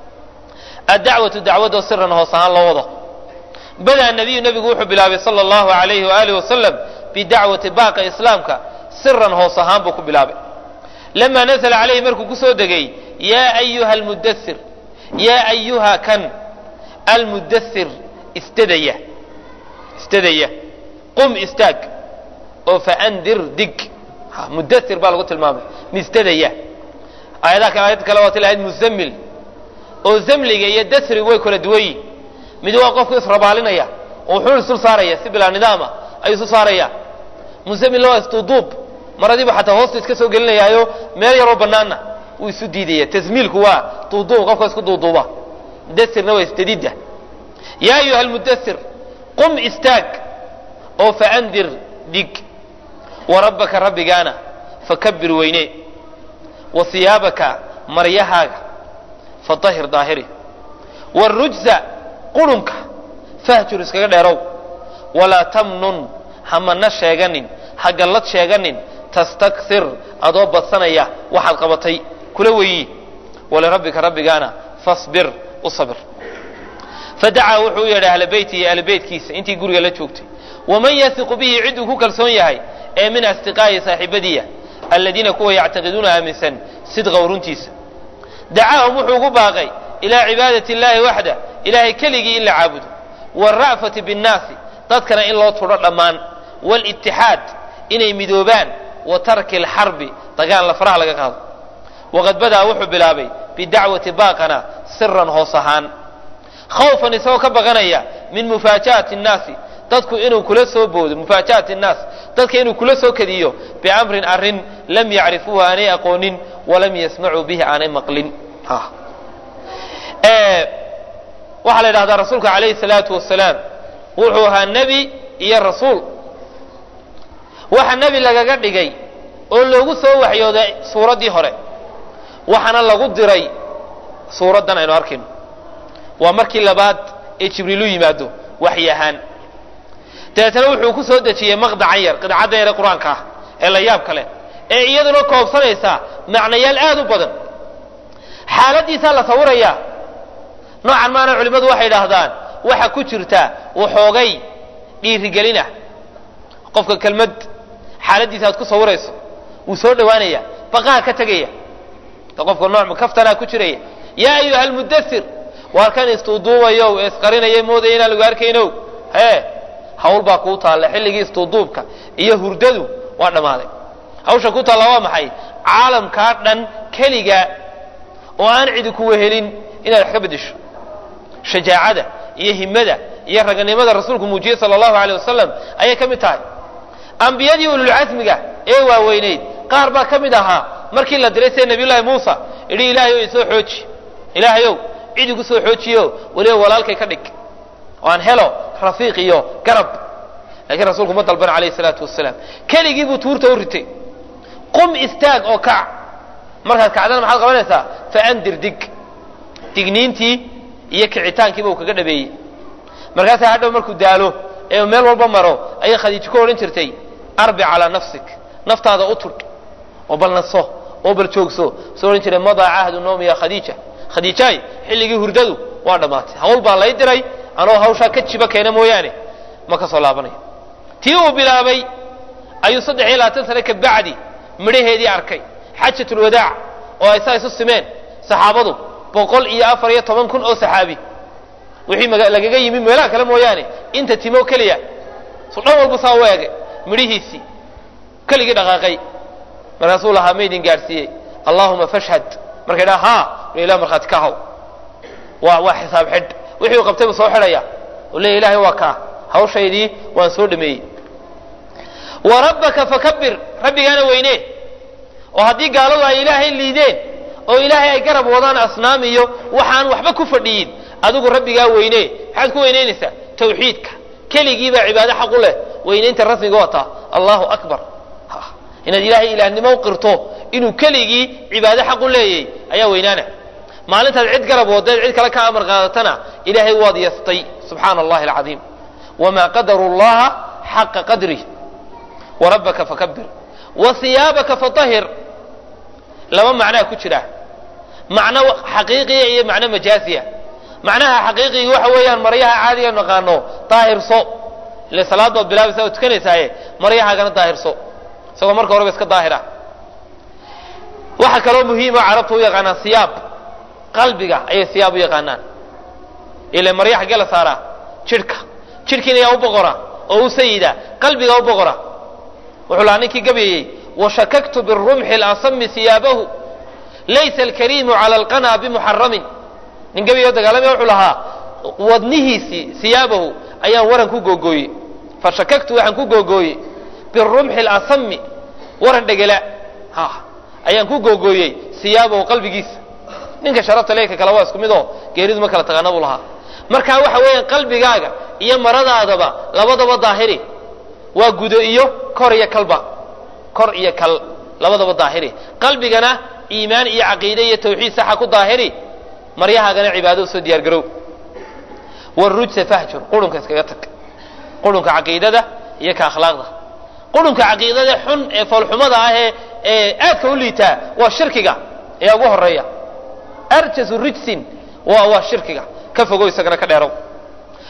addacwatu dacwadoo siran hoos ahaan loo wado badaa nabiyu nebigu wuxuu bilaabay sala allahu alayhi waaalih wasalam bidacwati baaqa islaamka siran hoos ahaan buu ku bilaabay lamaa nasala calayhi markuu ku soo degay yaa ayuha almudathir yaa ayuha kan almudathir istadaya istadaya qum istaag oo faandir dig mudathir baa lagu tilmaamay mistadaya aayadaha kale aayad kale waa tilahayd muzammil oo zamliga iyo dasrigu way kala duwan yihin mid waa qofku israbaalinaya oo wuxuu isul saaraya si bilaa nidaama ayuu isu saaraya muzammilna waa isduuduub maradiibu xataa hoosta iska soo gelinayaayo meel yaroo banaanna wuu isu diidaya tasmiilku waa duuduub qofka isku duuduuba dasirna waa istadidda yaa ayuha almudathir qum istaag oo faandir dig warabbaka rabbigaana fakabir weyne wa siyaabaka maryahaaga fatahir daahiri warujza qurunka fahjur iskaga dheerow walaa tamnun hamana sheeganin ha gallad sheeganin tastakir adoo badsanaya waxaad qabatay kula weyi walirabbika rabbigaana fasbir u sabir fadacaa wuxuu u yeedhay ahla beyti iyo ahla beytkiisa intii guriga la joogtay waman yasiqu bihi cid uu ku kalsoon yahay ee min asdiqaa'i saaxiibadiya aladiina kuwa yactaqiduuna aaminsan sidqa runtiisa dacaahum wuxuu ugu baaqay ilaa cibaadati اllahi waxda ilahay keligii in la caabudo wاra'fati biاnnaasi dadkana in loo tudho dhammaan wاlitixaad inay midoobaan wa tarki اlxarbi dagaal lafraha laga qaado waqad bada'a wuxuu bilaabay bidacwati baaqana siran hoos ahaan khawfan isagoo ka baqanaya min mufaaja'ati الnaasi dadku inuu kula soo boodo mufaaja'ati الnaas dadka inuu kula soo kadiyo biamrin arrin lam yacrifuuhu aanay aqoonin walam yasmacuu bihi aanay maqlin waxaa la yidhahdaa rasuulka calayhi salaatu wasalaam wuxuu ahaa nebi iyo rasuul waxa nebi lagaga dhigay oo loogu soo waxyooday suuraddii hore waxaana lagu diray suuraddan aynu arkayno waa markii labaad ee jibriil u yimaado waxyi ahaan dabeetana wuxuu ku soo dejiyey maqdacan yar qidcadda yare qur-aanka ah ee la yaab kale ee iyaduna koobsanaysa macnayaal aad u badan xaaladiisaa la sawirayaa noocan maana culimmadu waxay idhaahdaan waxa ku jirta waxoogay dhiirigelina qofka kelmad xaaladiisa aad ku sawirayso wuu soo dhowaanaya baqaha ka tegaya qofka nooc kaftanaa ku jiraya yaa ayuha almudasir waar kan istuuduubayo ee isqarinaya moodaya inaan lagu arkayno hee hawl baa kuu taalla xilligii istuuduubka iyo hurdadu waa dhammaaday hawsha ku taalla waa maxay caalamkaa dhan keliga oo aan cidi ku wehelin inaad wax ka beddesho shajaacada iyo himada iyo raganimada rasuulku muujiyey sala allahu aleyh wasalam ayay ka mid tahay ambiyadii ululcasmiga ee waaweynayd qaar baa ka mid ahaa markii la diray sida nabiyullaahi muusa idhi ilaahayow isoo xooji ilaahayow cid igu soo xoojiyo weliba walaalkay ka dhig oo aan helo rafiiq iyo garab laakiin rasuulku ma dalban calayhi salaatu wasalaam keligii buu tuurta u ritay qum istaag oo kac markaad kacdana maxaad qabanaysaa faandir dig digniintii iyo kicitaankiiba uu kaga dhabeeyey markaasaa hadhow markuu daalo ee meel walba maro ayay khadiijo ku odhan jirtay arbi calaa nafsik naftaada u tudh oo bal naso oo bal joogso soo odhan jiray madaa cahdu noomi ya khadiija khadiijaay xilligii hurdadu waa dhammaatay hawl baa lay diray anoo hawshaa ka jiba keena mooyaane ma ka soo laabanayo tii uu bilaabay ayuu saddex iyo labaatan sane ka bacdi midhaheedii arkay xajatulwadaac oo ay saa isu simeen saxaabadu boqol iyo afar iyo toban kun oo saxaabi wixii lagaga yimi meelaha kale mooyaane inta timo keliya su dhan walba saa u eegay midhihiisii keligii dhaqaaqay markaasuu lahaa maydin gaadhsiiyey allahuma fashhad markay dhaa ha ilah markhaati ka haw waa waa xisaab xidh wixii uu qabtay buu soo xidhaya oo leeya ilahay waa kaa hawshaydii waan soo dhameeyey wa rabbaka fakabir rabbigaana weyne oo haddii gaaladu ay ilaahay liideen oo ilaahay ay garab wadaan asnaam iyo waxaan waxba ku fadhiyin adigu rabbigaa weyne maxaad ku weynaynaysaa tawxiidka keligii baa cibaado xaq u leh weynaynta rasmiga wataa allahu akbar inaad ilaahay ilaahnimo u qirto inuu keligii cibaado xaq u leeyay ayaa weynaana maalintaad cid garab wadaed cid kale ka amar qaadatana ilaahay waad yastay subxaana allahi alcadiim wamaa qadaru llaha xaqa qadrih warabbaka fakabir wa hiyaabaka fatahir laba macnaa ku jira macno xaqiiqiya iyo macno majaasiya macnaha xaqiiqiga waxa weeyaan maryaha caadiga naqaano daahirso ile salaad baad bilaabaysa oo tukanaysaaye maryahaagana daahirso isagoo marka horeba iska daahira waxa kaloo muhiima carabtu u yaqaanaan siyaab qalbiga ayay siyaab u yaqaanaan ile marya xaggee la saaraa jidhka jidhkiina yaa u boqora oo u sayida qalbiga u boqora wuxuu lahaa ninkii gabayeyey washakaktu birumxi اlasami siyaabahu laysa alkariimu cala alqana bimuxaramin nin gabayoo dagaalamaya wuxuu lahaa wadnihiisii siyaabahu ayaan waran ku googooyey fashakaktu waxaan ku googooyey birumxi اlasami waran dhegela ha ayaan ku googooyey siyaabahu qalbigiisa ninka sharafta leeka kale waa isku mid oo geeridu ma kala taqaana buu lahaa markaa waxa weeyaan qalbigaaga iyo maradaadaba labadaba daahiri waa gudo iyo kor iyo kalba kor iyo kal labadaba daahiri qalbigana iimaan iyo caqiide iyo tawxiid saxa ku daahiri maryahaagana cibaado usoo diyaar garow warujsa fahjur qurunka iskaga tag qurunka caqiidada iyo ka akhlaaqda qurunka caqiidada xun ee foolxumada ah ee ee aadka u liitaa waa shirkiga ayaa ugu horeeya arjasu rijsin waa waa shirkiga ka fogow isagana ka dheerow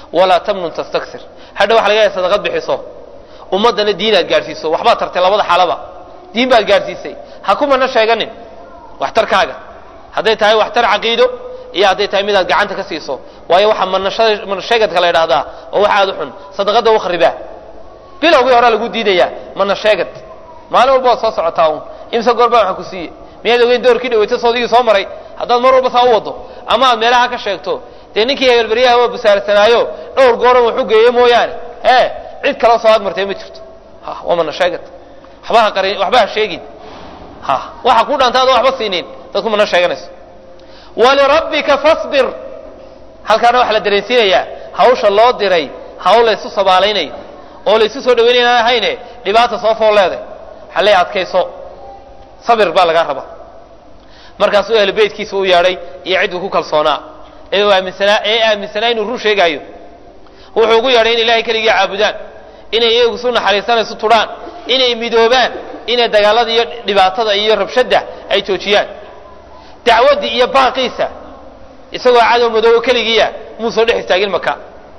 walaa tamnun tastaksir hadha waxa laga yahay sadaqad bixiso ummaddana diin aad gaadhsiiso waxbaad tartay labada xaalaba diin baad gaadhsiisay ha kumana sheeganin waxtarkaaga hadday tahay waxtar caqiido iyo hadday tahay midaad gacanta ka siiso waayo waxaa manasheegadka la ydhahdaa oo wax aad u xun sadaqada u kharibaa bilowgii horaa lagu diidayaa mana sheegad maalin walba waad soo socotaa un imse goorbaa waxaan ku siiye miyaad ogeyn doorkii dhaweyta soodigii soo maray haddaad mar walba saa u wado ama aad meelaha ka sheegto dee ninkii hebelberyaha waa busaarsanaayo dhowr gooran waxu geeye mooyaane e cid kaloo soo agmartay ma jirto waa mana sheegad waxba ha qarin waxba ha sheegin ha waxa ku dhanta adoo waxba siinin dadku mana sheeganayso walirabbika fasbir halkaana waxaa la dareensiinayaa hawsha loo diray hawl laysu sabaalaynayo oo laysu soo dhaweynay inaan ahayne dhibaata soo fool leeday waxaa leeya adkayso sabir baa lagaa rabaa markaasuu ahlu beytkiisa u yeedhay iyo cidduu ku kalsoonaa ee aaminsanaa ee aaminsanaa inuu run sheegaayo wuxuu ugu yeedhay in ilahay keligii caabudaan inay iyagu isu naxariistaan isu tudhaan inay midoobaan inay dagaalada iyo dhibaatada iyo rabshadda ay joojiyaan dacwaddii iyo baaqiisa isagoo cadow madoobo keligiiya muu soo dhex istaagin maka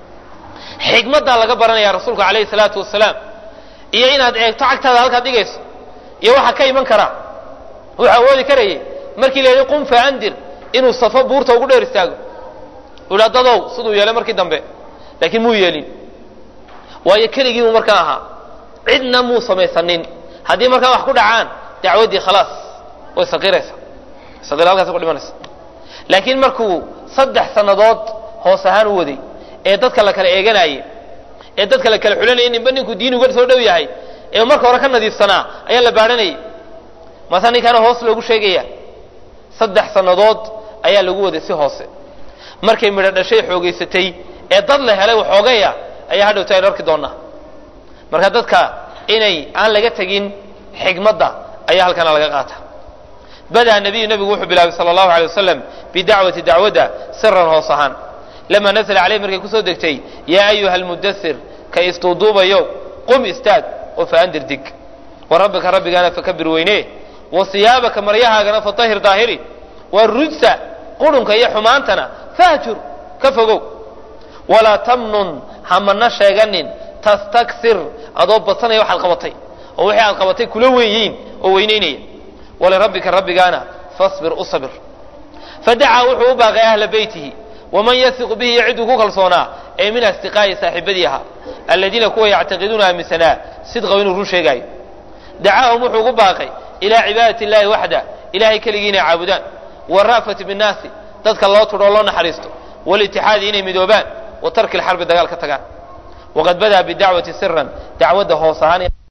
xikmaddaa laga baranaya rasuulku calayhi salaatu wasalaam iyo inaad eegto cagtaada halkaad dhigayso iyo waxaa ka iman karaa wuxuu awoodi karayay markii la yidhi qum faandir inuu safo buurta ugu dheer istaago u dha dadow siduu yeelay markii dambe laakiin muu yeelin waayo keligii buu markaa ahaa cidna muu samaysanin haddii markaa wax ku dhacaan dacwaddii khalaas way saqiraysa saqir halkaas ku dhimanaysa laakiin markuu saddex sannadood hoos ahaan u waday ee dadka la kala eeganaayey ee dadka la kala xulanayay ninba ninkuu diin uga soo dhow yahay ee marka hore ka nadiifsanaa ayaa la baadhanayay maasa ninkaana hoos loogu sheegaya saddex sannadood ayaa lagu waday si hoose markay midho dhashay xoogaysatay ee dad la helay waxoogaya ayaa hadhowta aynu arki doonaa marka dadka inay aan laga tegin xigmadda ayaa halkana laga qaata badaa nabiyu nabigu wuxuu bilaabay sala allahu alay wasalam bidacwati dacwadda siran hoos ahaan lama nasla caleyh markay kusoo degtay yaa ayuha almudasir ka istuuduubayo qum istaag oo faandir dig wa rabbika rabbigaana fakabir weyne wa siyaabaka maryahaagana fatahir daahiri wa rujsa qurunka iyo xumaantana fahjur ka fogow walaa tamnun hamana sheeganin tastaksir adoo badsanaya waxaad qabatay oo wixii aad qabatay kula weyiin oo weynaynaya walirabbika rabbigaana fasbir u sabir fadacaa wuxuu u baaqay ahla beytihi waman yasiqu bihi iyo cidduu ku kalsoonaa ee min asdiqaa'i saaxiibadii ahaa aladiina kuwa yactaqiduuna aaminsanaa sidqaw inuu run sheegaayo dacaahum wuxuu ugu baaqay ilaa cibaadati illahi waxda ilahay keligii inay caabudaan wara'fati binnaasi dadka loo tudho oo loo naxariisto walitixaadi inay midoobaan wa tarki lxarbi dagaal ka tagaan waqad badaa bidacwati siran dacwadda hoos ahaan